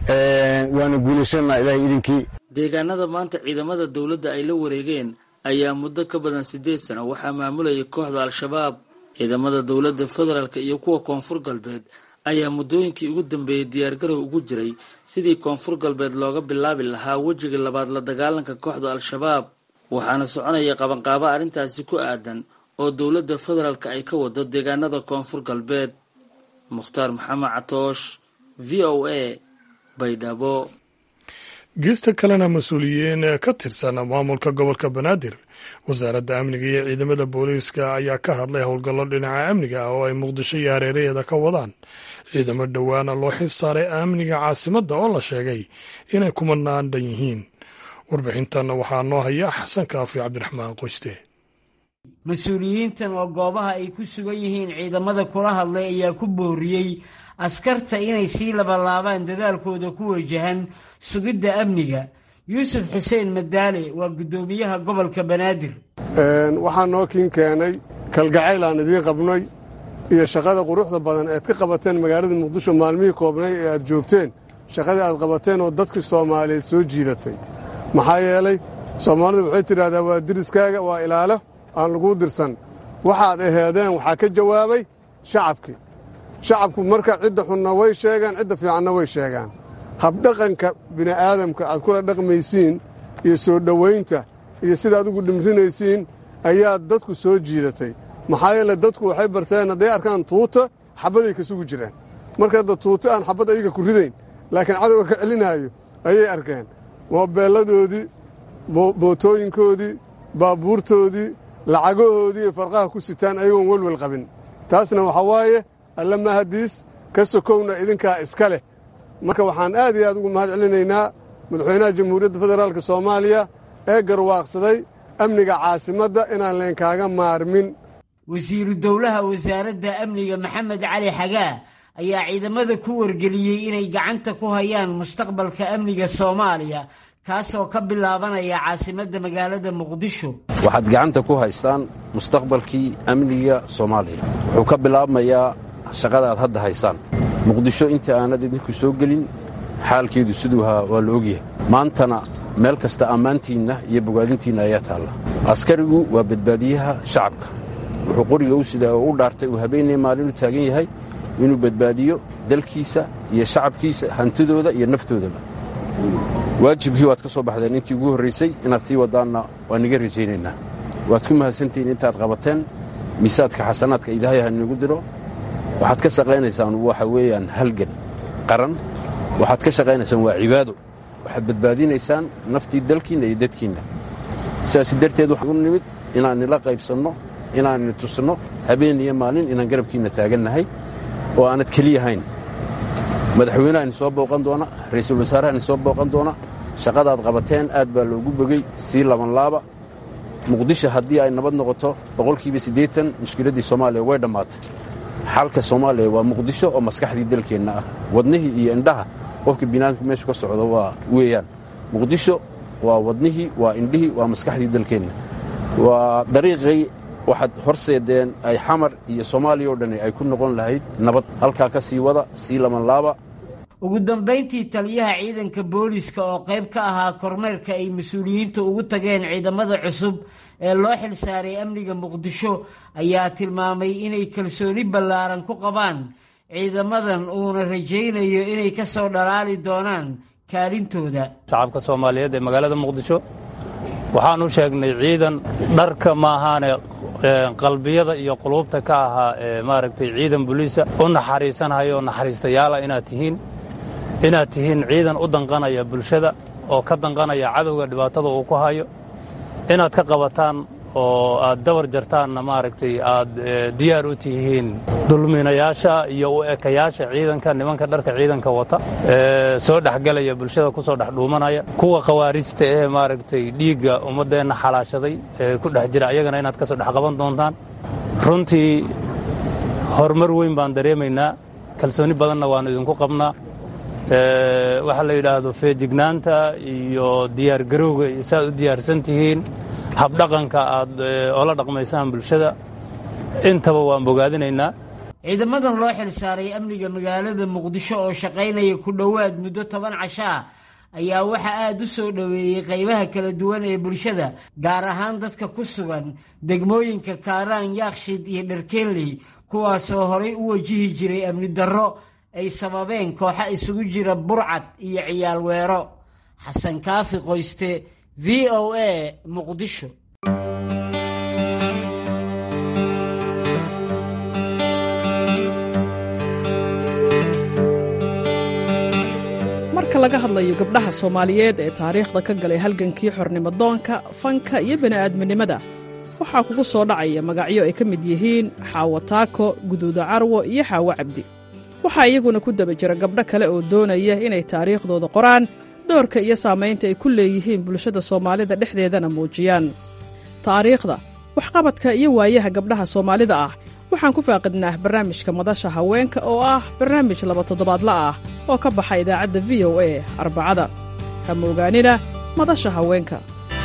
waana guulaysananaa ilaahay idinkii deegaanada maanta ciidamada dowladda ay la wareegeen ayaa muddo ka badan siddeed sano waxaa maamulayay kooxda al-shabaab ciidamada dowladda federaalk iyo kuwa koonfur galbeed ayaa muddooyinkii ugu dambeeyey diyaargarow ugu jiray sidii koonfur galbeed looga bilaabi lahaa wejiga labaad la dagaalanka kooxda al-shabaab waxaana soconaya qabanqaabo arrintaasi ku aadan oo dowladda federaalk ay ka wado deegaanada koonfur galbeed mukhtaar maxamed catoosh v o a baydhabo geesta kalena mas-uuliyiin ka tirsan maamulka gobolka banaadir wasaaradda amniga iyo ciidamada booliiska ayaa ka hadlay howlgallo dhinaca amniga ah oo ay muqdisho iyo hareeraheeda ka wadaan ciidamo dhowaana loo xil saaray amniga caasimadda oo la sheegay inay kumanaan dhan yihiin warbixintanna waxaa noo haya xasan kaafi cabdiraxmaan qoyste mas-uuliyiintan oo goobaha ay ku sugan yihiin ciidamada kula hadlay ayaa ku booriyey askarta inay sii labalaabaan dadaalkooda ku wajahan sugidda amniga yuusuf xuseen madaale waa guddoomiyaha gobolka banaadir waxaa noo kiin keenay kalgacayl aan idiin qabnay iyo shaqada quruxda badan ead ka qabateen magaalada muqdisho maalmihii koobnay ee aad joogteen shaqadii aad qabateen oo dadkii soomaaliyeed soo jiidatay maxaa yeelay soomaalidu waxay tidhahdaa waa diriskaaga waa ilaalo aan laguu dirsan waxaad aheedeen waxaa ka jawaabay shacabkii shacabku marka cidda xunna way sheegaan cidda fiicanna way sheegaan habdhaqanka bini'aadamka aad kula dhaqmaysiin iyo soo dhowaynta iyo sida aad ugu dhimrinaysiin ayaa dadku soo jiidatay maxaa yeele dadku waxay barteen hadday arkaan tuuta xabbaday ka sugi jiraan marka hadda tuuta aan xabbad ayaga ku ridayn laakiin cadowga ka celinaayo ayay arkeen moobeelladoodii mootooyinkoodii baabuurtoodii lacagahoodii ay farqaha ku sitaan ayagoon welwel qabin taasna waxaa waaye alla mahadiis ka sokowna idinkaa iska leh marka waxaan aad iyo aad ugu mahad celinaynaa madaxweynaha jamhuuriyadda federaalk soomaaliya ee garwaaqsaday amniga caasimadda inaan leenkaaga maarmin wasiiru dowlaha wasaaradda amniga maxamed cali xagaa ayaa ciidamada ku wargeliyey inay gacanta ku hayaan mustaqbalka amniga soomaaliya kaasoo ka bilaabanaya caasimadda magaalada muqdisho waxaad gacanta ku haystaan mustaqbalkii amniga soomaaliya wuxuu ka bilaabmayaa shaqada aad hadda haysaan muqdisho inta aanad idinku soo gelin xaalkeedu siduu ahaa waa la ogyahay maantana meel kasta ammaantiinna iyo bogaadintiinna ayaa taalla askarigu waa badbaadiyaha shacabka wuxuu qoriga u sidaa oo u dhaartay uu habeenay maalinu taagan yahay inuu badbaadiyo dalkiisa iyo shacabkiisa hantidooda iyo naftoodaba waajibkii waad ka soo baxdeen intii ugu horraysay inaad sii waddaanna waa niga rajaynaynaa waad ku mahadsantihiin intaad qabateen miisaadka xasanaadka ilaahay ha inagu diro waxaad ka shaqaynaysaan waxa weeyaan halgan qaran waxaad ka shaqaynaysaan waa cibaado waxaad badbaadinaysaan naftii dalkiinna iyo dadkiinna sidaas darteed waxaan u nimid inaan nila qaybsanno inaanni tusno habeen iyo maalin inaan garabkiinna taagannahay oo aanad keliyahayn madaxweynaha ni soo booqan doona ra'iisul wasaaraha ni soo booqan doona shaqadaad qabateen aad baa loogu bogey sii labanlaaba muqdisho haddii ay nabad noqoto boqolkiiba siddeetan mushkiladdii soomaaliya way dhammaatay xalka soomaaliya waa muqdisho oo maskaxdii dalkeenna ah wadnihii iyo indhaha qofka binaadamku meeshu ka socdo waa weeyaan muqdisho waa wadnihii waa indhihii waa maskaxdii dalkeenna waa dariiqii waxaad horseedeen ay xamar iyo soomaaliya oo dhan ay ku noqon lahayd nabad halkaa ka sii wada sii labanlaaba ugu dambayntii taliyaha ciidanka booliska oo qayb ka ahaa kormeerka ay mas-uuliyiinta ugu tageen ciidamada cusub ee loo xilsaaray amniga muqdisho ayaa tilmaamay inay kalsooni ballaaran ku qabaan ciidamadan uuna rajaynayo inay ka soo dhalaali doonaan kaalintooda shacabka soomaaliyeed ee magaalada muqdisho waxaan u sheegnay ciidan dharka maahaane qalbiyada iyo quluubta ka ahaa ee maaragtay ciidan buliisa u naxariisanhayo oo naxariistayaala inaad tihiin inaad tihiin ciidan u danqanaya bulshada oo ka danqanaya cadowga dhibaatada uu ku hayo inaad ka qabataan oo aad dabar jartaanna maaragtay aad diyaar u tihiin dulminayaasha iyo u ekayaasha ciidanka nimanka dharka ciidanka wata ee soo dhexgelaya bulshada ku soo dhex dhuumanaya kuwa khawaarijta ee maaragtay dhiigga ummaddeenna xalaashaday ee ku dhex jira ayagana inaad ka soo dhex qaban doontaan runtii horumar weyn baan dareemaynaa kalsooni badanna waannu idinku qabnaa waxaa la yidhaahdo feejignaanta iyo diyaargarowga saaad u diyaarsan tihiin habdhaqanka aad oola dhaqmaysaan bulshada intaba waan bogaadinaynaa ciidamadan loo xilsaaray amniga magaalada muqdisho oo shaqaynaya ku dhowaad muddo toban cashaa ayaa waxaa aada u soo dhoweeyey qaybaha kala duwan ee bulshada gaar ahaan dadka ku sugan degmooyinka kaaraan yaakshid iyo dharkeenley kuwaasoo horay u wajihi jiray amni darro ay sababeen kooxa isugu jira burcad iyo ciyaal weero xasan kaafi qoyste v o a muqdisho marka laga hadlayo gabdhaha soomaaliyeed ee taariikhda ka galay halgankii xornimodoonka fanka iyo bini'aadminimada waxaa kugu soo dhacaya magacyo ay ka mid yihiin xaawo taako guduuda carwo iyo xaawo cabdi waxaa iyaguna ku daba jira gabdho kale oo doonaya inay taariikhdooda qoraan doorka iyo saamaynta ay ku leeyihiin bulshada soomaalida dhexdeedana muujiyaan taariikhda waxqabadka iyo waayaha gabdhaha soomaalida ah waxaan ku faaqidnaa barnaamijka madasha haweenka oo ah barnaamij laba toddobaadla ah oo ka baxa idaacadda v o a arbacada hama ogaanina madasha haweenka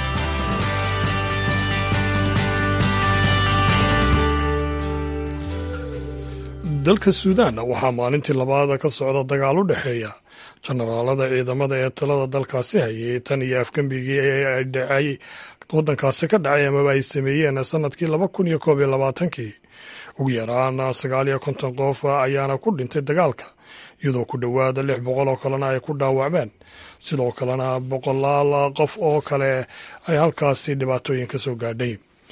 dalka suudaan waxaa maalintii labaada ka socda dagaal u dhexeeya jenaraalada ciidamada ee talada dalkaasi hayay tan iyo afgembigii ee dhacay waddankaasi ka dhacay amaba ay sameeyeen sanadkii laba kun iyo koob iyo labaatankii ugu yaraan sagaal iyo konton qof ayaana ku dhintay dagaalka iyadoo ku dhowaada lix boqol oo kalena ay ku dhaawacmeen sidoo kalena boqolaal qof oo kale ay halkaasi dhibaatooyin ka soo gaadhay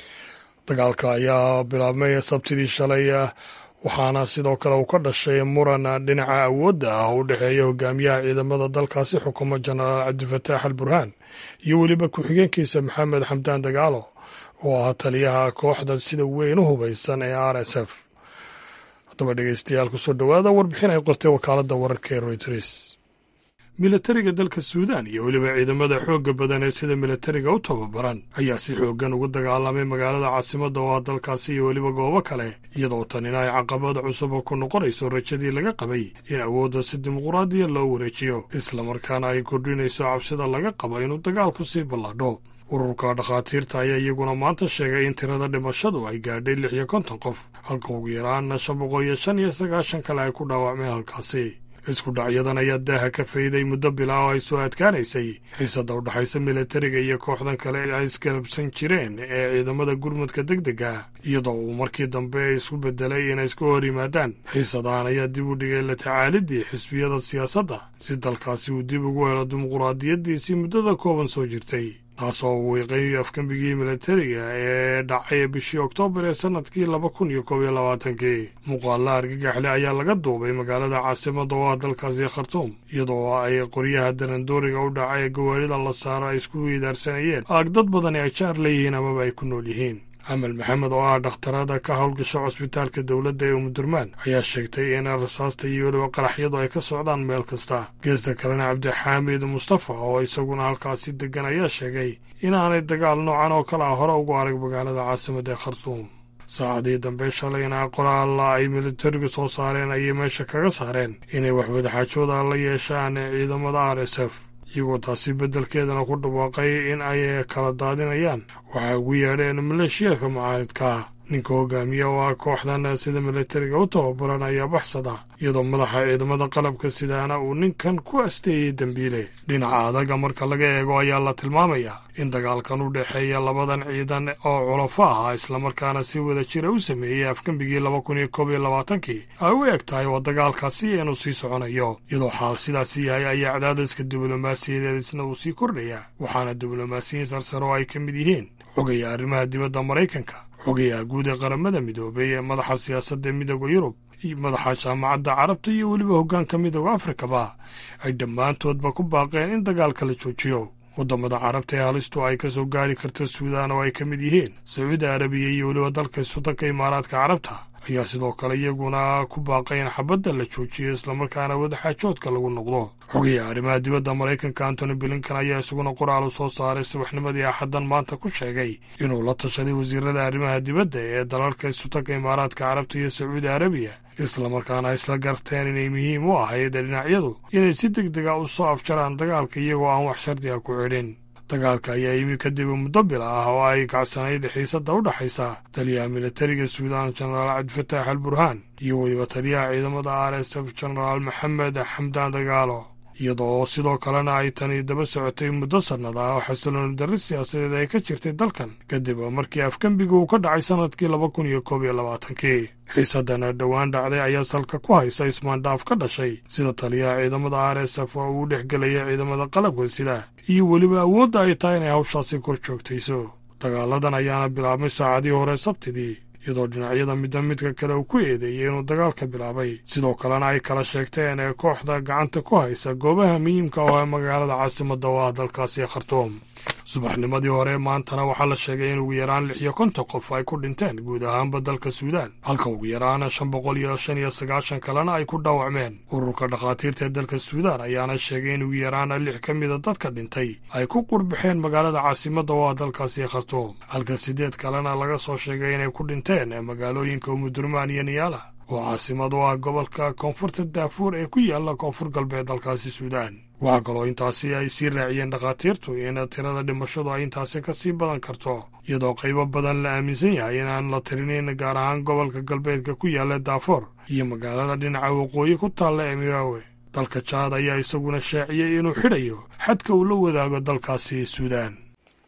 dagaalka ayaa bilaabmay sabtidii shalay waxaana sidoo kale uu ka dhashay muran dhinaca awoodda ah u dhexeeya hogaamiyaha ciidamada dalkaasi xukuuma jenaraal cabdifataax al burhaan iyo weliba ku-xigeenkiisa maxamed xamdaan dagaalo oo ah taliyaha kooxda sida weyn u hubaysan ee r s f haddaba dhegeystayaal kusoo dhowaada warbixin ay qortay wakaaladda wararka ee royters milatariga dalka suudaan iyo weliba ciidamada xoogga badan ee sida milatariga u tababaran ayaa si xooggan ugu dagaalamay magaalada caasimadda oo ah dalkaasi iyo weliba goobo kale iyadoo tanina ay caqabada cusub ku noqonayso rajadii laga qabay in awoodda si dimuquraadiya loo wareejiyo islamarkaana ay kordhinayso cabsida laga qabo inuu dagaalku sii ballaadho ururka dhakhaatiirta ayaa iyaguna maanta sheegay in tirada dhimashadu ay gaadhay lix iyo konton qof halka ugu yaraana shan boqol iyo shan iyo sagaashan kale ay ku dhaawacmeen halkaasi isku dhacyadan ayaa daaha ka fayday muddo bilaa oo ay soo adkaanaysay xiisadda u dhexaysa milatariga iyo kooxdan kale ay isgarabsan jireen ee ciidamada gurmudka deg dega iyadoo uu markii dambe isku bedelay inay isku hor yimaadaan xiisadahan ayaa dib u dhigay la tacaalidii xisbiyada siyaasadda si dalkaasi uu dib ugu helo dimuquraadiyaddiisii muddada kooban soo jirtay taasoo uu wiiqay afgembigii milatariga ee dhacay bishii oktoobar ee sannadkii laba kun iyo koob iyo labaatankii muuqaalla argagaxle ayaa laga duubay magaalada caasimadda oo ah dalkaasi khartuum iyadoo ay qoryaha darandooriga u dhaca ee gawaarida la saaro ay isku weydaarsanayeen aag dad badani ay jaar leeyihiin amaba ay ku nool yihiin amal maxamed oo ah dhakhtarada ka howlgasha cusbitaalka dowladda ee umudurmaan ayaa sheegtay in rasaasta iyo weliba qaraxyadu ay ka socdaan meel kasta geesta kalena cabdixaamid mustafa oo isaguna halkaasi deggan ayaa sheegay inaanay dagaal noocan oo kale ah hore ugu arag magaalada caasimadda ee khartuum saacadii dambe shalayna qoraalla ay militarigu soo saareen ayay meesha kaga saareen inay waxwadaxaajooda la yeeshaan ciidamada r s f iyagoo taasi beddelkeedana ku dhawaaqay in ay kala daadinayaan waxay ugu yeedheen maleeshiyaadka mucaaridka ninka hogaamiya oo ah kooxdan sida milatariga u tababaran ayaa baxsada iyadoo madaxa ciidamada qalabka sidaana uu ninkan ku asteeyey dembiile dhinaca adaga marka laga eego ayaa la tilmaamayaa in dagaalkan u dhexeeya labadan ciidan oo culafo ah islamarkaana si wada jira u sameeyey afgembigii laba kun iyo koob iyo labaatankii ay u eg tahay oo dagaalkaasi inuu sii soconayo iyadoo xaal sidaasi yahay ayaa cadaadiska diblomaasiyadeed isna uu sii kordhaya waxaana diblomaasiyiin sarsare oo ay ka mid yihiin xogaya arrimaha dibadda maraykanka xogayaha guud ee qaramada midoobay ee madaxa siyaasadda midooda yurub madaxa jaamacadda carabta iyo weliba hoggaanka midooda afrikaba ay dhammaantoodba ku baaqeen in dagaalka la joojiyo waddamada carabta ee halistu ay ka soo gaari karta suudaan oo ay ka mid yihiin sacuudi arabiya iyo weliba dalka sudanka imaaraadka carabta ayaa sidoo kale iyaguna ku baaqay in xabadda la joojiyo islamarkaana wadaxaajoodka lagu noqdo xogayaha arrimaha dibadda maraykanka antony blinkan ayaa isaguna qoraal u soo saaray subaxnimadii axaddan maanta ku sheegay inuu la tashaday wasiirada arrimaha dibadda ee dalalka sudanka imaaraadka carabta iyo sacuudi arabiya islamarkaana isla garteen inay muhiim u ahayd dhinacyadu inay si deg dega u soo afjaraan dagaalka iyagoo aan wax shardiga ku xidhin dagaalka ayaa yimi kadib muddo bila ah oo ay kacsanayd xiisadda u dhexaysa taliyaha militariga suudaan jenaraal cabdifataax al burhaan iyo weliba taliyaha ciidamada r s f jenaraal maxamed xamdaan dagaalo iyadoo sidoo kalena ay tani daba socotay muddo sannad ah oo xasilooni darri siyaasadeed ay ka jirtay dalkan kadib markii afgembiga uu ka dhacay sannadkii laba kun iyo koob iyo labaatankii xiisadana dhowaan dhacday ayaa salka ku haysa ismaandhaaf ka dhashay sida taliyaha ciidamada r s f oo uu dhex gelaya ciidamada qalabka sida iyo weliba awoodda ay tahay inay hawshaasi kor joogtayso dagaaladan ayaana bilaabmay saacadii hore sabtidii iyadoo dhinacyada midba midka kale uu ku eedeeyey inuu dagaalka bilaabay sidoo kalena ay kala sheegteen ee kooxda gacanta ku haysa goobaha muhiimka oo ee magaalada caasimadda oo ah dalkaasi khartuum subaxnimadii hore maantana waxaa la sheegay in ugu yaraan lix iyo konton qof ay ku dhinteen guud ahaanba dalka suudaan halka ugu yaraan shan boqol iyo shan iyo sagaashan kalena ay ku dhaawacmeen ururka dhakhaatiirta ee dalka suudaan ayaana sheegay in ugu yaraan lix ka mida dadka dhintay ay ku qurbaxeen magaalada caasimadda oo ah dalkaasi khartuum halka siddeed kalena laga soo sheegay inay ku dhinteen ee magaalooyinka umudurmaan iyo niyaala oo caasimad u ah gobolka koonfurta daafuur ee ku yaalla koonfur galbeed dalkaasi suudaan waxaa kaloo intaasi ay sii raaciyeen dhakhaatiirtu in tirada dhimashadu ay intaasi ka sii badan karto iyadoo qaybo badan la aaminsan yahay inaan la tirinayn gaar ahaan gobolka galbeedka ku yaalla daafoor iyo magaalada dhinaca waqooyi ku taalla ee miraawe dalka jaad ayaa isaguna shaaciyey inuu xidhayo xadka uu la wadaago dalkaasi suudaan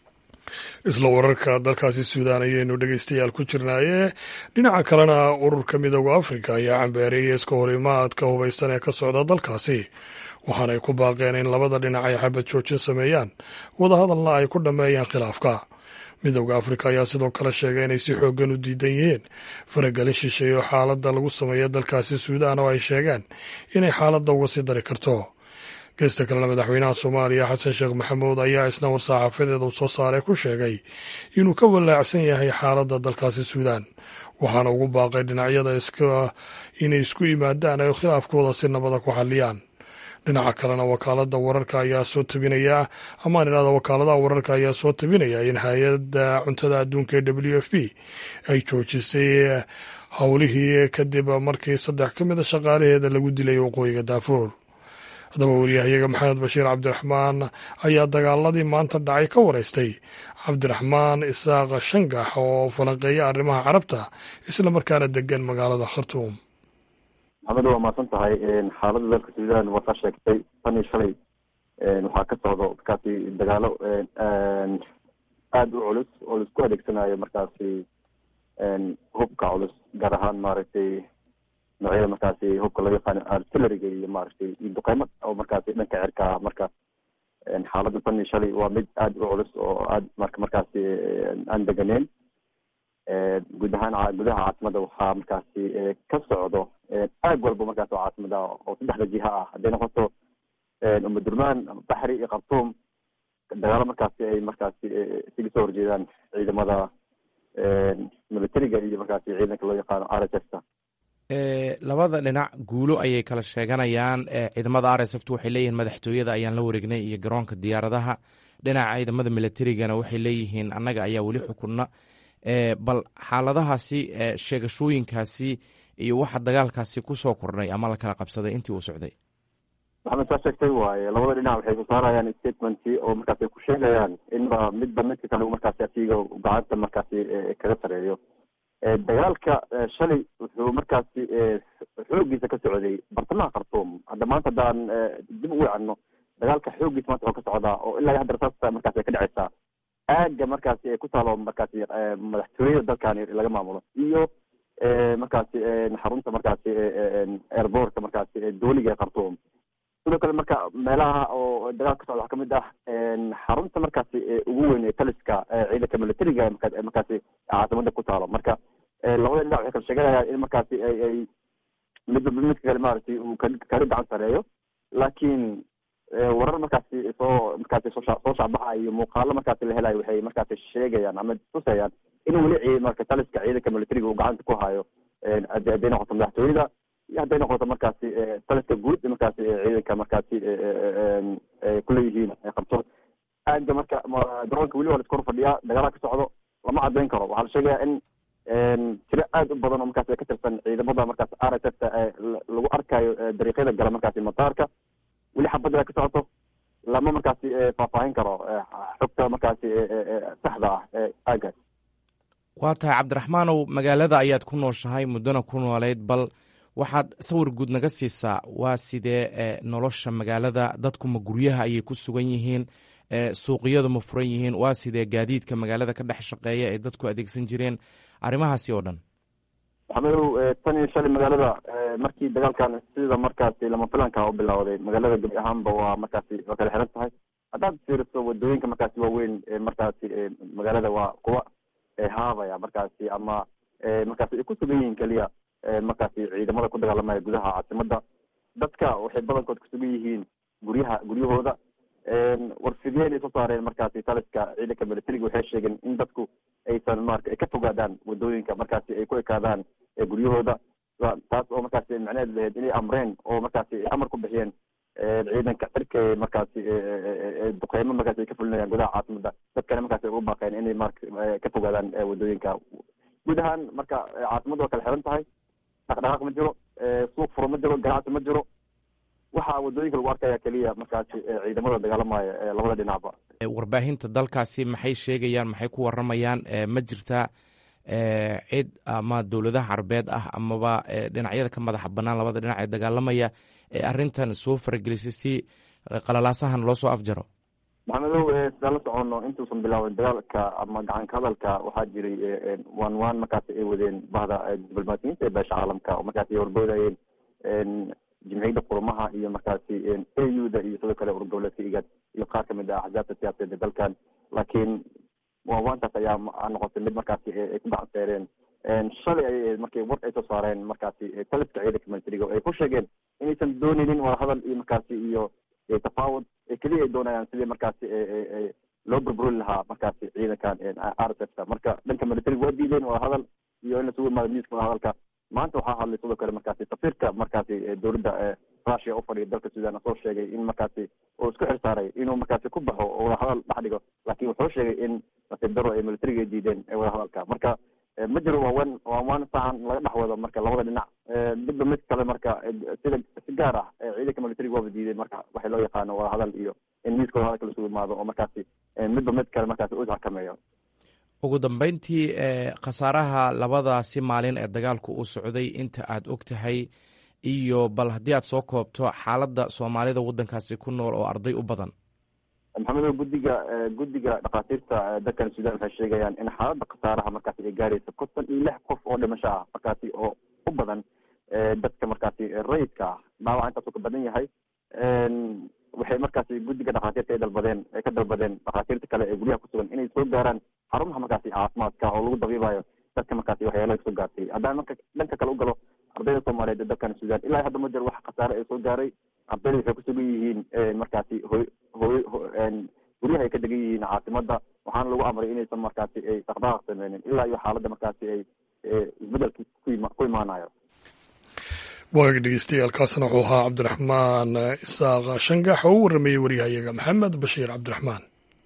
isla wararka dalkaasi suudaan ayaynu dhegeystayaal ku jirnaaye dhinaca kalena ururka midooda afrika ayaa cambeereeyay iska horimaadka hubaysan ee ka socda dalkaasi waxaanay ku baaqeen in labada dhinac ay xabad joojin sameeyaan wadahadalna ay ku dhammeeyaan khilaafka midooda afrika ayaa sidoo kale sheegay inay si xooggan u diidan yihiin faragelin shisheeye oo xaaladda lagu sameeya dalkaasi suudaan oo ay sheegeen inay xaaladda uga sii dari karto geesta kalena madaxweynaha soomaaliya xasan sheekh maxamuud ayaa isna war-saxaafadeeda uu soo saaray ku sheegay inuu ka walaacsan yahay xaaladda dalkaasi suudaan waxaana ugu baaqay dhinacyada inay isku yimaadaan ay khilaafkooda si nabada ku xalliyaan dhinaca kalena wakaalada wararka ayaa soo tabinaya amaan idhahda wakaaladaha wararka ayaa soo tabinaya in hay-adda cuntada adduunka ee w f p ay joojisay howlihii kadib markii saddex ka mid a shaqaalaheeda lagu dilay waqooyiga daafuur haddaba wariyahayaga maxamed bashiir cabdiraxmaan ayaa dagaaladii maanta dhacay ka wareystay cabdiraxmaan isaaq shangax oo falanqeeya arrimaha carabta isla markaana degan magaalada khartuum maxamed waa mahadsan tahay xaaladda dalka suudaan waa kaa sheegtay tan iyo shalay waxaa ka socdo markaasi dagaalo aada u culus oo laisku adeegsanayo markaasi hubka culus gaar ahaan maaragtay noocyada markaasi hubka loo yaqaano artilleriga iyo maaragtay iyo duqeymo oo markaasi dhanka cirka ah marka xaaladda tan iyo shalay waa mid aada u culus oo aada marka markaasi aan deganeyn guud ahaan gudaha caasimada waxaa markaasi ka socdo aag walba markaas oo caasimada oo saddexda jiha ah hadday noqoto umadurmaan baxri iyo khartuum dagaalo markaasi ay markaasi isaga soo horjeedaan ciidamada militariga iyo markaasi ciidanka loo yaqaano r s f ta labada dhinac guulo ayay kala sheeganayaan ciidamada r s f t waxay leeyihiin madaxtooyada ayaan la wareegnay iyo garoonka diyaaradaha dhinaca ciidamada militarigana waxay leeyihiin annaga ayaa weli xukunna bal xaaladahaasi sheegashooyinkaasi iyo waxa dagaalkaasi kusoo kordhay ama la kala qabsaday intii uu socday maxamed saa sheegtay waaye labada dhinac waxay ku saarayaan statement oo markaasi ay ku sheegayaan inba midba midka kale markaasi asiga gacanta markaasi kaga sareeyo dagaalka shalay wuxuu markaasi xoogiisa ka socday bartamaha khartuum hadda maanta haddaan dib u wacano dagaalka xoogiisa maanta wuxuu ka socdaa oo ilaa hadda rasaasta markaasi ay ka dhacaysaa aaga markaasi ay ku taalo markaasi madaxtooyada dalkani laga maamulo iyo markaasi xarunta markaasi airbortka markaasi dooliga ee khartuum sidoo kale marka meelaha oo dagaal ka socda waxaa kamid ah xarunta markaasi ugu weyn ee taliska ciidanka militariga markaasi caasimada ku taalo marka labada dhinac waxay kala sheeganayaan in markaasi ay midba midka kale maaragtay uu kala gacan sareeyo laakiin warar markaasi soo markaasi soo soo shacbaxa iyo muuqaalo markaasi la helayo waxay markaasi sheegayaan ama tusayaan in weli marka taliska ciidanka militariga uu gacanta ku hayo hadday noqoto madaxtooyada iyo hadday noqoto markaasi taliska guud markaasi ciidanka markaasi kuleeyihiin khartuum aaga marka garoonka weli waa la iskor fadhiyaa dagaala ka socdo lama cadeyn karo waxaa la sheegaya in tiro aada u badan oo markaasi ka tirsan ciidamada markaasi r s f ta lagu arkayo dariiqyada gala markaasi mataarka weli xabadda ka socoto lama markaasi faahfaahin karo xogta markaasi saxda ah aagaas waa tahay cabdiraxmaanow magaalada ayaad ku nooshahay muddona ku nooleyd bal waxaad sawir guud naga siisaa waa sidee nolosha magaalada dadku ma guryaha ayay ku sugan yihiin suuqiyadu ma furan yihiin waa sidee gaadiidka magaalada ka dhex shaqeeya ee dadku adeegsan jireen arrimahaasi oo dhan maxamedow tan iyo shalay magaalada markii dagaalkan sida markaasi lama filanka u bilowday magaalada gebi ahaanba waa markaasi waa kala xiran tahay haddaad fiiriso wadooyinka markaasi waaweyn markaasi magaalada waa kuwa haabaya markaasi ama markaasi ay ku sugan yihiin keliya markaasi ciidamada ku dagaalamaya gudaha caasimada dadka waxay badankood kusugan yihiin guryaha guryahooda warfideen ay soo saareen markaasi taliska ciidanka militariga waxay sheegeen in dadku aysan marka ay ka fogaadaan wadooyinka markaasi ay ku ekaadaan guryahooda taas oo markaasi macnaheed lahayd inay amreen oo markaasi amar ku bixiyeen ciidanka cirka markaasi duqeymo markaasi ay ka fulinayaan gudaha caasimada dadkana markaasi ay u baaqeen inay mar ka fogaadaan wadooyinka guud ahaan marka caasimada waa kala xiran tahay dhaqdhaqaaq ma jiro suuq furo ma jiro ganacsi ma jiro waxaa wadooyinka lagu arkaya keliya markaasi ciidamada dagaalamaya labada dhinacba warbaahinta dalkaasi maxay sheegayaan maxay ku waramayaan ma jirtaa cid ama dowladaha carabeed ah amaba dhinacyada ka madaxa banaan labada dhinac ee dagaalamaya ee arrintan soo faragelisay si qalalaasahan loo soo afjaro maxamedow sidaan la socono intuusan bilaabin dagaalka ama gacanka hadalka waxaa jiray waan waan markaasi ay wadeen bahda diblomaasiyiinta ee beesha caalamka oo markaasi ay horboodayeen jimciyadda qurumaha iyo markaasi a u da iyo sidoo kale urur goboleedka igad iyo qaar kamid ah axzaabta siyaasadeed ee dalkan laakiin waanwaantaas ayaa noqotay mid markaasi ay ku gacanseereen shalay ay markay war ay soo saareen markaasi taliska ciidanka militariga oo ay ku sheegeen inaysan dooneynin wadahadal iyo markaasi iyo tafaawud keliya ay doonayaan sidii markaasi loo burburin lahaa markaasi ciidankan r s f ka marka dhanka militariga waa diideen wadahadal iyo in lasugu imaado miiska wadahadalka maanta waxaa hadlay sidoo kale markaasi safiirka markaasi dowladda russia u fadhiya dalka sudan asoo sheegay in markaasi uu isku xirsaaray inuu markaasi ku baxo oo wadahadal dhex dhigo laakiin wuxuu sheegay in nasiib daro ay militariga ay diideen wadahadalka marka ma jiro waawan waawaan sahan laga dhex wado marka labada dhinac midba mid kale marka sida si gaar ah ciidanka militariga waaba diideen marka waxay loo yaqaano wadahadal iyo in miiska wadahadalka lasugu imaado oo markaasi midba mid kale markaasi u isxakameeyo ugu dambeyntii khasaaraha labadaasi maalin ee dagaalku uu socday inta aad og tahay iyo bal haddii aad soo koobto xaaladda soomaalida waddankaasi ku nool oo arday u badan maxamedow guddiga guddiga dhakhaatiirta dalkan sudan waxay sheegayaan in xaaladda khasaaraha markaasi ay gaarayso konton iyo lix qof oo dhimasho ah markaasi oo u badan dadka markaasi rayidka ah dhaawac intaasuu ka badan yahay waxay markaasi guddiga dhakhaatiirta ay dalbadeen ay ka dalbadeen dhakhaatiirta kale ee guryaha kusugan inay soo gaaraan xarumaha markaasi caafimaadka oo lagu dabiibayo dadka markaasi waxyaalaha kasoo gaartay haddaan marka dhanka kale u galo ardayda soomaaliyeed ee dalkan sudan ilaa hadda ma jiro wax khasaare ay soo gaaray ardayda waxay kusugan yihiin markaasi hoy hoy guryaha ay ka degan yihiin caasimada waxaana lagu amray inaysan markaasi ay dhaqdhaqaaq sameynin ilaa iyo xaaladda markaasi ay isbedelka ku imaanayo waagaga dhegeystayaaalkaasna wuxuu ahaa cabdiraxmaan isaaq shangax oo u warramayey waryahayaga maxamed bashiir cabdiraxmaan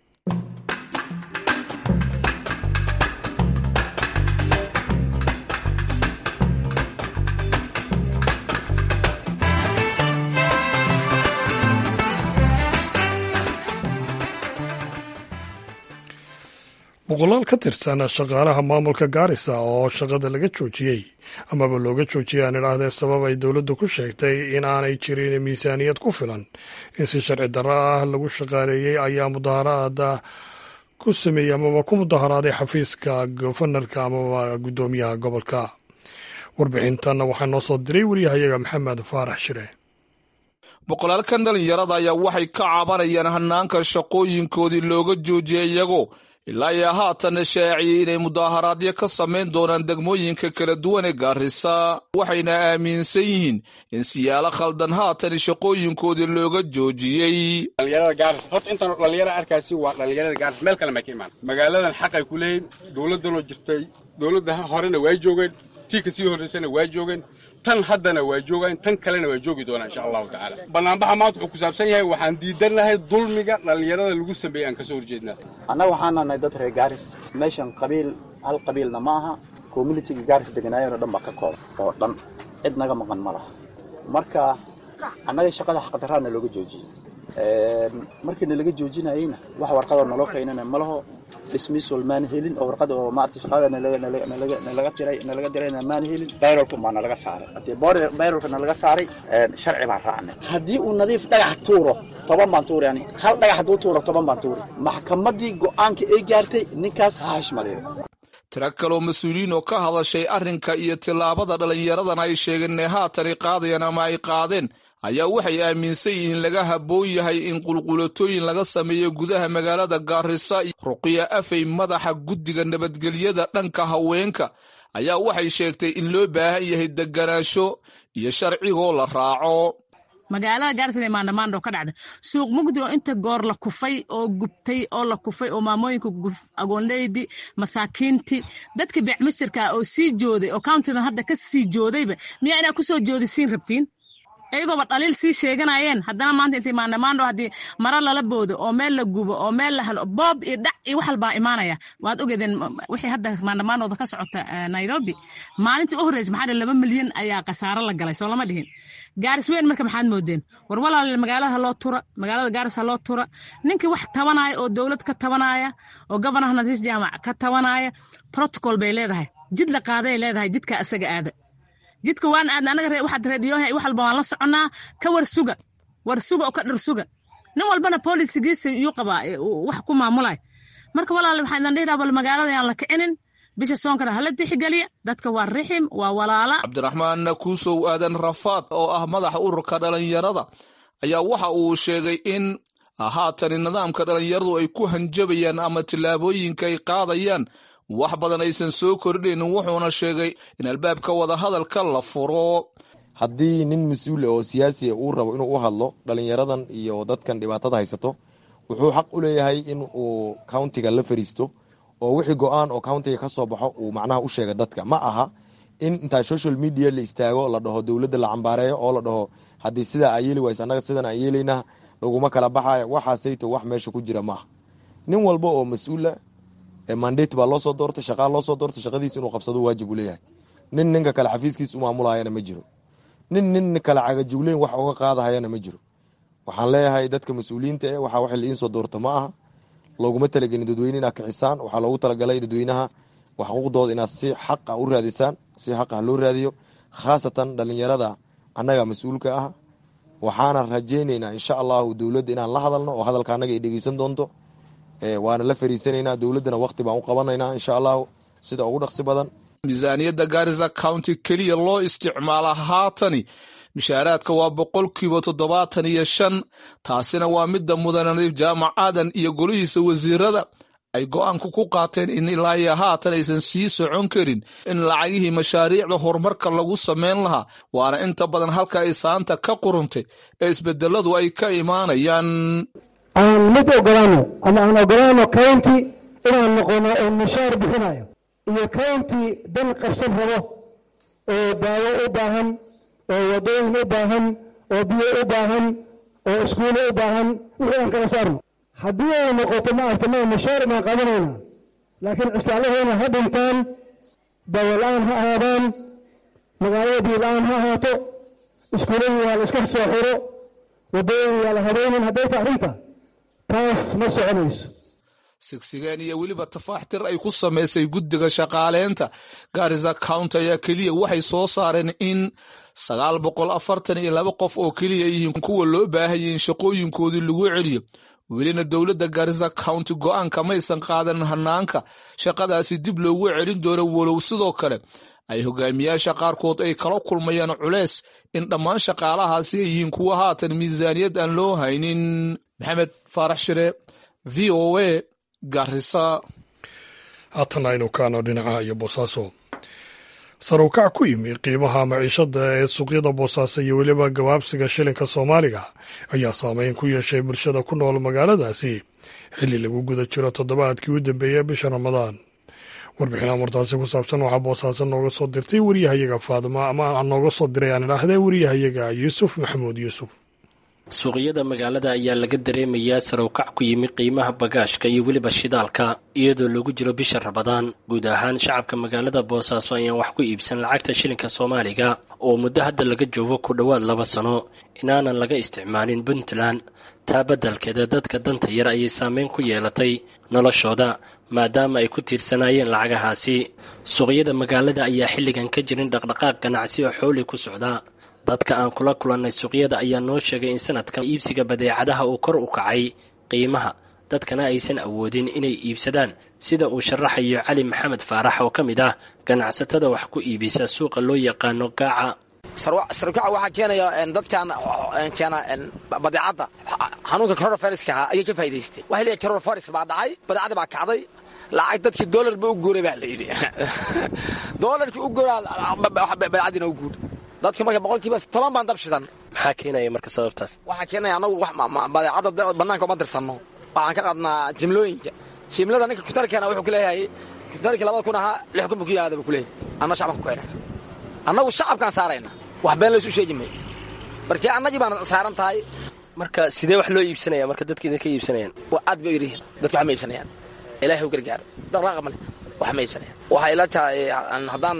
boqolaal ka tirsan shaqaalaha maamulka gaarisa oo shaqada laga joojiyey amaba looga joojiyay aan idhaahdee sabab ay dowladdu ku sheegtay in aanay jirin miisaaniyad ku filan in si sharci darro ah lagu shaqaaleeyey ayaa mudaharaada ku sameeyey amaba ku mudaharaaday xafiiska gofanarka amaba guddoomiyaha gobolka warbixintanna waxaa noo soo diray waryahayaga maxamed faarax shire boqolaalkan dhalinyarada ayaa waxay ka cabanayaan hanaanka shaqooyinkoodii looga joojiyay iyagoo ilaa iyo haatan shaaciyey inay mudaaharaadyo ka samayn doonaan degmooyinka kala duwan ee gaarisa waxayna aaminsan yihiin in siyaalo khaldan haatan shaqooyinkoodii looga joojiyey dhalinyarada gaaris horta intaan dhalinyara arkaasi waa dhalinyarada gaaris meel kale ma ka imaan magaaladan xaqay ku leeyihin dowladdanoo jirtay dowladda horena waa joogeen tii kasii horraysana waa joogeen tan haddana waa joogaan tan kalena waa joogi doonaa insha allahu tacaala banaanbaxa maanta wuxuu ku saabsan yahay waxaan diidannahay dulmiga dhallinyarada lagu sameeyey aan kasoo horjeednaa annaga waxaan nahay dad reer gaaris meeshan qabiil hal qabiilna ma aha communitiga gaaris deganaayeen oo dhan baa ka kooban oo dhan cid naga maqan ma laha marka annaga shaqada xaqdaraana looga joojiyey markii nalaga joojinayeyna wax warqadoo naloo keenana ma laho dismissal maan helin oo warqada oo maarata shaqada nalaga tiray nalaga dirayna maan helin bayrolka maa nalaga saaray hadii bayrolka nalaga saaray sharci baan raacnay haddii uu nadiif dhagax tuuro toban baan tuuri yani hal dhagax hadduu tuuro toban baan tuuri maxkamadii go-aanka ay gaartay ninkaas ha hashmaliyo tiro kaloo mas-uuliyiin oo ka hadashay arrinka iyo tillaabada dhallinyaradan ay sheegeen inay haatani qaadayaan ama ay qaadeen ayaa waxay aaminsan yihiin laga habboon yahay in qulqulatooyin laga sameeyo gudaha magaalada gaarisa ruqiya afey madaxa guddiga nabadgelyada dhanka haweenka ayaa waxay sheegtay in loo baahan yahay deganaansho iyo sharcigoo la raaco magaalada gaarisa maandhamaandho ka dhacda suuq mugdi oo inta goor la kufay oo gubtay oo la kufay oo maamooyinka agoonleydi masaakiinti dadka beecmisirka oo sii jooday oo countidan hadda ka sii joodayba miyaa inaa kusoo joodisiin rabtiin iyagooba dhaliil sii sheeganayeen haddana maanta intay maandhamaandho haddii maro lala boodo oo meel la gubo oo meel la helo boob iyo dhac iyo wax walbaa imaanaya waad ogeedeen wixii hadda maandhamaandhooda ka socota nairobi maalintii u horreysa maxaa laba milyan ayaa khasaaro la galay soo lama dhihin gaaris weyn marka maxaad moodeen war walaal magaalada haloo tura magaalada gaaris haloo tura ninkii wax tabanaya oo dowlad ka tabanaya oo gobonor nadiis jaamac ka tabanaya protocol bay leedahay jid la qaaday leedahay jidka asaga aada jidka waan aadna anaga waxaad reediyoha wax walba waan la soconnaa ka war suga war suga oo ka dhir suga nin walbana bolisigiisa iyuu qabaa wax ku maamulay marka walaale waxaa idan dhihi bal magaalada aan la kicinin bisha soonkana hala tixgeliya dadka waa rixim waa walaala cabdiraxmaan kuusow aadan rafaad oo ah madaxa ururka dhalinyarada ayaa waxa uu sheegay in haatani nidaamka dhalinyaradu ay ku hanjabayaan ama tillaabooyinka ay qaadayaan wax badan aysan soo kordhaynin wuxuuna sheegay in albaabka wadahadalka la furo haddii nin mas-uul oo siyaasiya uu rabo inuu u hadlo dhalinyaradan iyo dadkan dhibaatada haysato wuxuu xaq u leeyahay in uu countiga la fariisto oo wixii go-aan oo countiga ka soo baxo uu macnaha u sheega dadka ma aha in intaa social media la istaago la dhaho dowladda la cambaareeyo oo la dhaho haddii sidaa aa yeeli wayse annaga sidan aan yeelayna laguma kala baxaya waxaasayto wax meesha ku jira maaha nin walba oo mas-uula mandate baa loo soo doortay shaqaa loo soo doortay shaqadiis inuu qabsado waajib uu leeyahay nin ninka kale xafiiskiis u maamulayana ma jiro nin nin kale cagajugleyn wax uga qaadahayana ma jiro waxaan leeyahay dadka mas-uuliyiinta eh waxaa wax liiin soo doorta ma aha looguma talagelin dadweyne inaad kixisaan waxaa loogu talagalay dadweynaha xuquuqdooda inaad si xaqa u raadisaan si xaqa loo raadiyo khaasatan dhalinyarada annaga mas-uulka ah waxaana rajayneynaa insha allahu dowladda inaan la hadalno oo hadalka annaga ay dhegeysan doonto waana la fariisanaynaa dowladdana waqti baan u qabanaynaa insha allahu sida ugu dhaqsi badan miisaaniyadda gaarisa county keliya loo isticmaala haatani mishaaraadka waa boqolkiiba toddobaatan iyo shan taasina waa midda mudan nadiif jaamac aadan iyo golihiisa wasiirada ay go-aanku ku qaateen in ilaa iyo haatan aysan sii socon karin in lacagihii mashaariicda horumarka lagu samayn lahaa waana inta badan halka ay saanta ka quruntay ee isbedeladu ay ka imaanayaan aan mid ogolaano ama aan ogolaano county inaan noqono oo mushaar bixinayo iyo county dan qabsan rabo oo daawo u baahan oo wadooyin u baahan oo biyo u baahan oo iskuulo u baahan wixii aan kala saarno haddii ay noqoto maarta ma mushaar baan qabanayna laakiin cisbitaalaheena ha dhintaan daawo la-aan ha ahaadaan magaalada biyo la-aan ha ahaato iskuuladii waa la iska soo xiro wadooyin waa la habeynin hadday ta arrinta taas ma soconayso sigsigeen iyo weliba tafaaxtir ay ku samaysay guddiga shaqaaleynta gaarisa county ayaa keliya waxay soo saareen in sagaal boqol afartan iyo laba qof oo keliya yihiin kuwa loo baahayay in shaqooyinkoodii lagu celiyo welina dowladda gaarisa county go-aanka maysan qaadan hanaanka shaqadaasi dib loogu celin doono walow sidoo kale ay hogaamiyaasha qaarkood ay kala kulmayaan culeys in dhammaan shaqaalahaasi ay yihiin kuwa haatan miisaaniyad aan loo haynin maxamed faarax shire v o a garisa haatan aynu kaano dhinaca iyo boosaaso saruukac ku yimi qiimaha maciishada ee suuqyada boosaaso iyo weliba gabaabsiga shilinka soomaaliga ayaa saameyn ku yeeshay bulshada ku nool magaaladaasi xilli lagu guda jiro toddobaadkii u dambeeyey bisha ramadaan warbixin amurtaasi ku saabsan waxaa boosaaso nooga soo dirtay wariyahayaga faadimo ama nooga soo diray aan idhaahdee wariyahayaga yuusuf maxamuud yuusuf suuqyada magaalada ayaa laga dareemayaa sarowkac ku yimi qiimaha bagaashka iyo weliba shidaalka iyadoo lagu jiro bisha rabadaan guud ahaan shacabka magaalada boosaaso ayaan wax ku iibsan lacagta shilinka soomaaliga oo muddo hadda laga joogo ku dhowaad laba sano inaanan laga isticmaalin puntland taa beddelkeeda dadka danta yar ayay saameyn ku yeelatay noloshooda maadaama ay ku tiirsanaayeen lacagahaasi suuqyada magaalada ayaa xilligan ka jirin dhaqdhaqaaq ganacsi oo xooli ku socda dadka aan kula kulannay suuqyada ayaa noo sheegay in sanadkan iibsiga badeecadaha uu kor u kacay qiimaha dadkana aysan awoodin inay iibsadaan sida uu sharaxayo cali maxamed faarax oo ka mid ah ganacsatada wax ku iibisa suuqa loo yaqaano gaaca sarkaca waxaa keenaya dadkan keena badeecadda xanuunka coronaviruska ahaa ayay ka faa'idaystay waxay leeyahay coronavirus baa dhacay badeecadda baa kacday lacag dadkii doolar ba u guuray baa la yidhi doolarkii u guuraa badeecaddiina u guur dadka marka boqolkiiba toban baan dab shidan maxaa keenaya marka sababtaas waxaa keenaya anagu badeecadda bannaanka uma dirsanno waxaan ka qadnaa jimlooyinka jimlada ninka kutarkeena wuxuu ku leeyahay kutarkii labada kun ahaa lix kun buu ku yimaada buu ku leeyahay anna shacabka ku keena annagu shacabkaan saarayna wax been laysu sheegi maayo markii annagii baan saaran tahay marka sidee wax loo iibsanaya marka dadka idinka iibsanayaan waa aad bay yirihiin dadka wax ma iibsanayaan ilaahay u gargaaro dhaqdhaaqa male wax ma iibsanayaan waxay ila tahay haddaan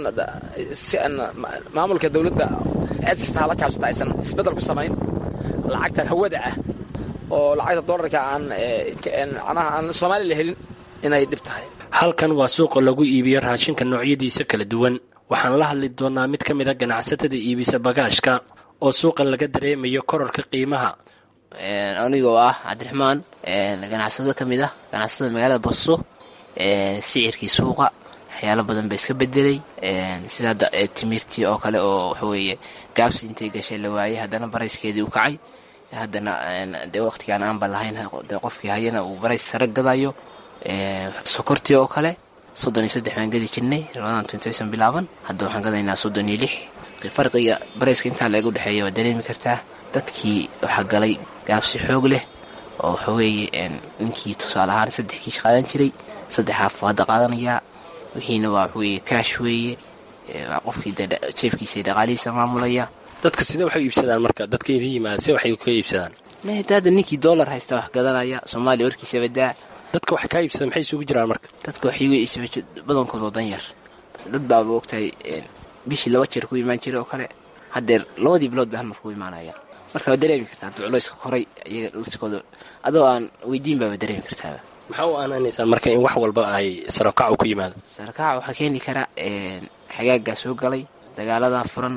si maamulka dawladda cid kasta hala kaashata aysan isbeddel ku samayn lacagtan hawada ah oo lacagta doolarka aan macnaha aan soomaali la helin inay dhib tahay halkan waa suuqa lagu iibiyo raashinka noocyadiisa kala duwan waxaan la hadli doonaa mid ka mid a ganacsatada iibisa bagaashka oo suuqan laga dareemayo kororka qiimaha anigoo ah cabdiraxmaan ganacsado ka mid ah ganacsada magaalada boso sicirkii suuqa waxyaalo badan ba iska bedelay sida hadda timirtii oo kale oo waxaweeye gaabsi intay gashay la waayey haddana barayskeedii u kacay haddana dee waqtigaan aanba lahayn de qofkii hayana uu barays sare gadayo sokortii oo kale soddon iyo saddex baan gadi jirnay labadan tuntysan bilaaban hadda waxaan gadaynaa soddon iyo lix farqiga barayska intaa laga udhexeeya waa dareemi kartaa dadkii waxaa galay gaabsi xoog leh oo waxaweeye ninkii tusaale ahaan saddex kiish qaadan jiray saddex haaf hadda qaadanayaa wixiina waa waxaweye kaash weeye waa qofkii de jeefkiisa iyo dhaqaalihiisa maamulaya dadka sidee waxay u iibsadaan marka dadka idin yimaada se waxay ka iibsadaan mahda hadda ninkii dollar haysta wax gadanaya soomaaliya warkiisa badaa dadka waxay kaa iibsadaan maxay isugu jiraan marka dadka waxay uga iibsama badankood oo dan yar dad baaba ogtahay bishii laba jeer ku imaan jiray oo kale haddeer labadii bilood bay hal mar ku imaanaya marka waa dareemi kartaa hadduu culayska koray iyaga liskooda adoo aan weydiin baaba dareemi kartaaba maxaa u aanaanaysaan marka in wax walba ay sarokacu ku yimaado sarakaca waxaa keeni kara xagaagaa soo galay dagaaladaa furan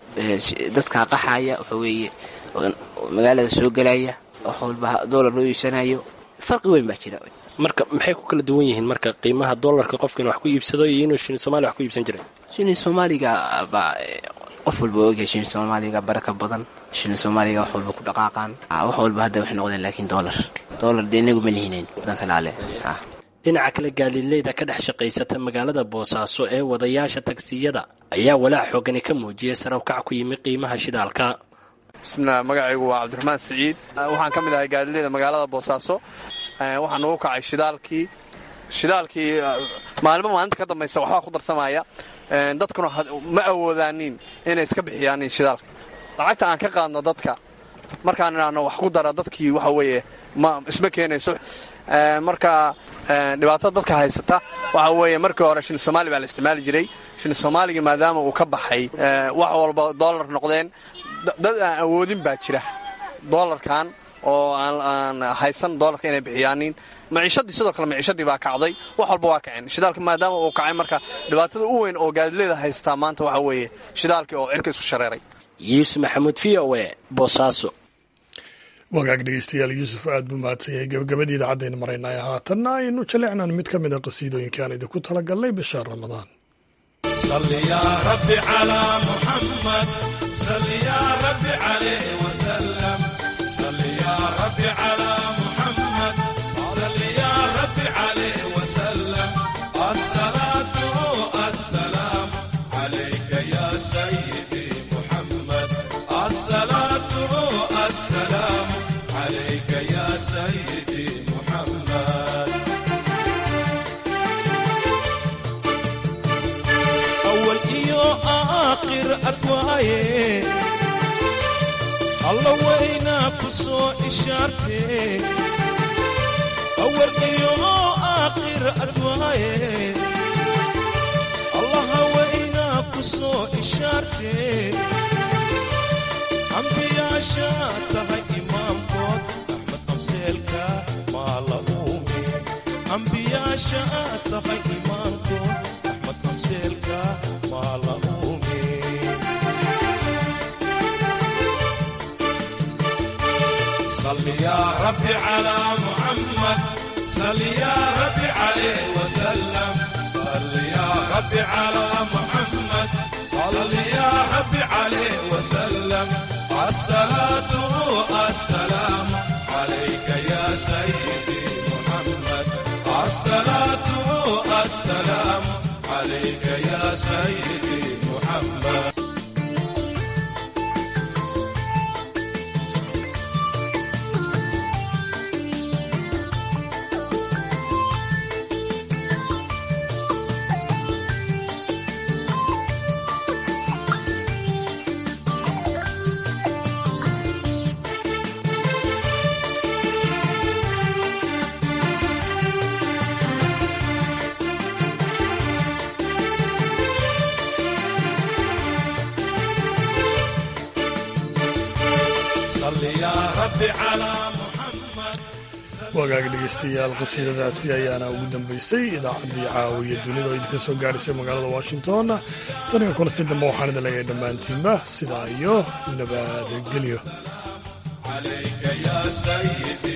dadkaa qaxaya waxa weeye magaalada soo galaya wax walba doolar loo iibsanayo farqi weyn baa jira marka maxay ku kala duwan yihiin marka qiimaha doolarka qofka in wax ku iibsado iyo inuu shilin somalia wax ku iibsan jiray shilin soomaaliga baa qof walba ogyahay shilin soomaaliga baraka badan shilin soomaaliga wax walba ku dhaqaaqaan wax walba hadda waxay noqdeen laakiin doolar doolar dee inagu ma lihinayn wadanka laale dhinaca kale gaaliileyda ka dhex shaqaysata magaalada boosaaso ee wadayaasha tagsiyada ayaa walaac xoogani ka muujiyay sarawkac ku yimi qiimaha shidaalka bismilah magacaygu waa cabdiraxmaan siciid waxaan ka mid ahay gaadileeda magaalada boosaaso waxaa nagu kacay shidaalkii shidaalkii maalinba maalinta ka dambaysa waxbaa ku darsamaya dadkuna ma awoodaanin inay iska bixiyaanin shidaalka lacagta aan ka qaadno dadka markaan idhaahno wax ku dara dadkii waxa weeye ma isma keenayso marka dhibaatada dadka haysata waxa weeye markii hore shilin soomaali baa la isticmaali jiray shilin soomaaligii maadaama uu ka baxay wax walba doolar noqdeen dad aan awoodin baa jira doolarkan oo aan haysan doolarka inay bixiyaanin maciishadii sidoo kale maciishadii baa kacday wax walba waa kaceen shidaalka maadaama uu kacay marka dhibaatada u weyn oo gaadileeda haystaa maanta waxa weeye shidaalkii oo cirka isku shareeray yuusuf maxamuud v o e boosaaso wagaag dhegeystayaal yuusuf aad buu mahadsan yahay gabagabadii idaacadaynu maraynay haatanna aynu jaleecnaan mid ka mida qasiidooyinka aan idinku talagalnay bisha ramadaan alla waynaa ku soo ishaartee awal iyo aakhir adwaaye allaha waynaa ku soo ishaartee ambiyaasha tahay imaamkood axmed amseelka maa la uume ambiyaasha tahay imaamkood axmed amseelka maa la uume صل يا رب على محمد صل يا رب عليه وسلم صل يا رب على محمد صل يا رب عليه وسلم الصلاة والسلام عليك يا سيدي محمد الصلاة والسلام عليك يا سيدي محمد wagaag dhegeystayaal qasiidadaasi ayaana ugu dambeysay idaacaddii caawiya dunida oo idinka soo gaadhaysay magaalada washington taniga kulanti dambe waxaan idin leeyahay dhammaantiinba sidaa iyo nabadgelyo عليك يا سيدي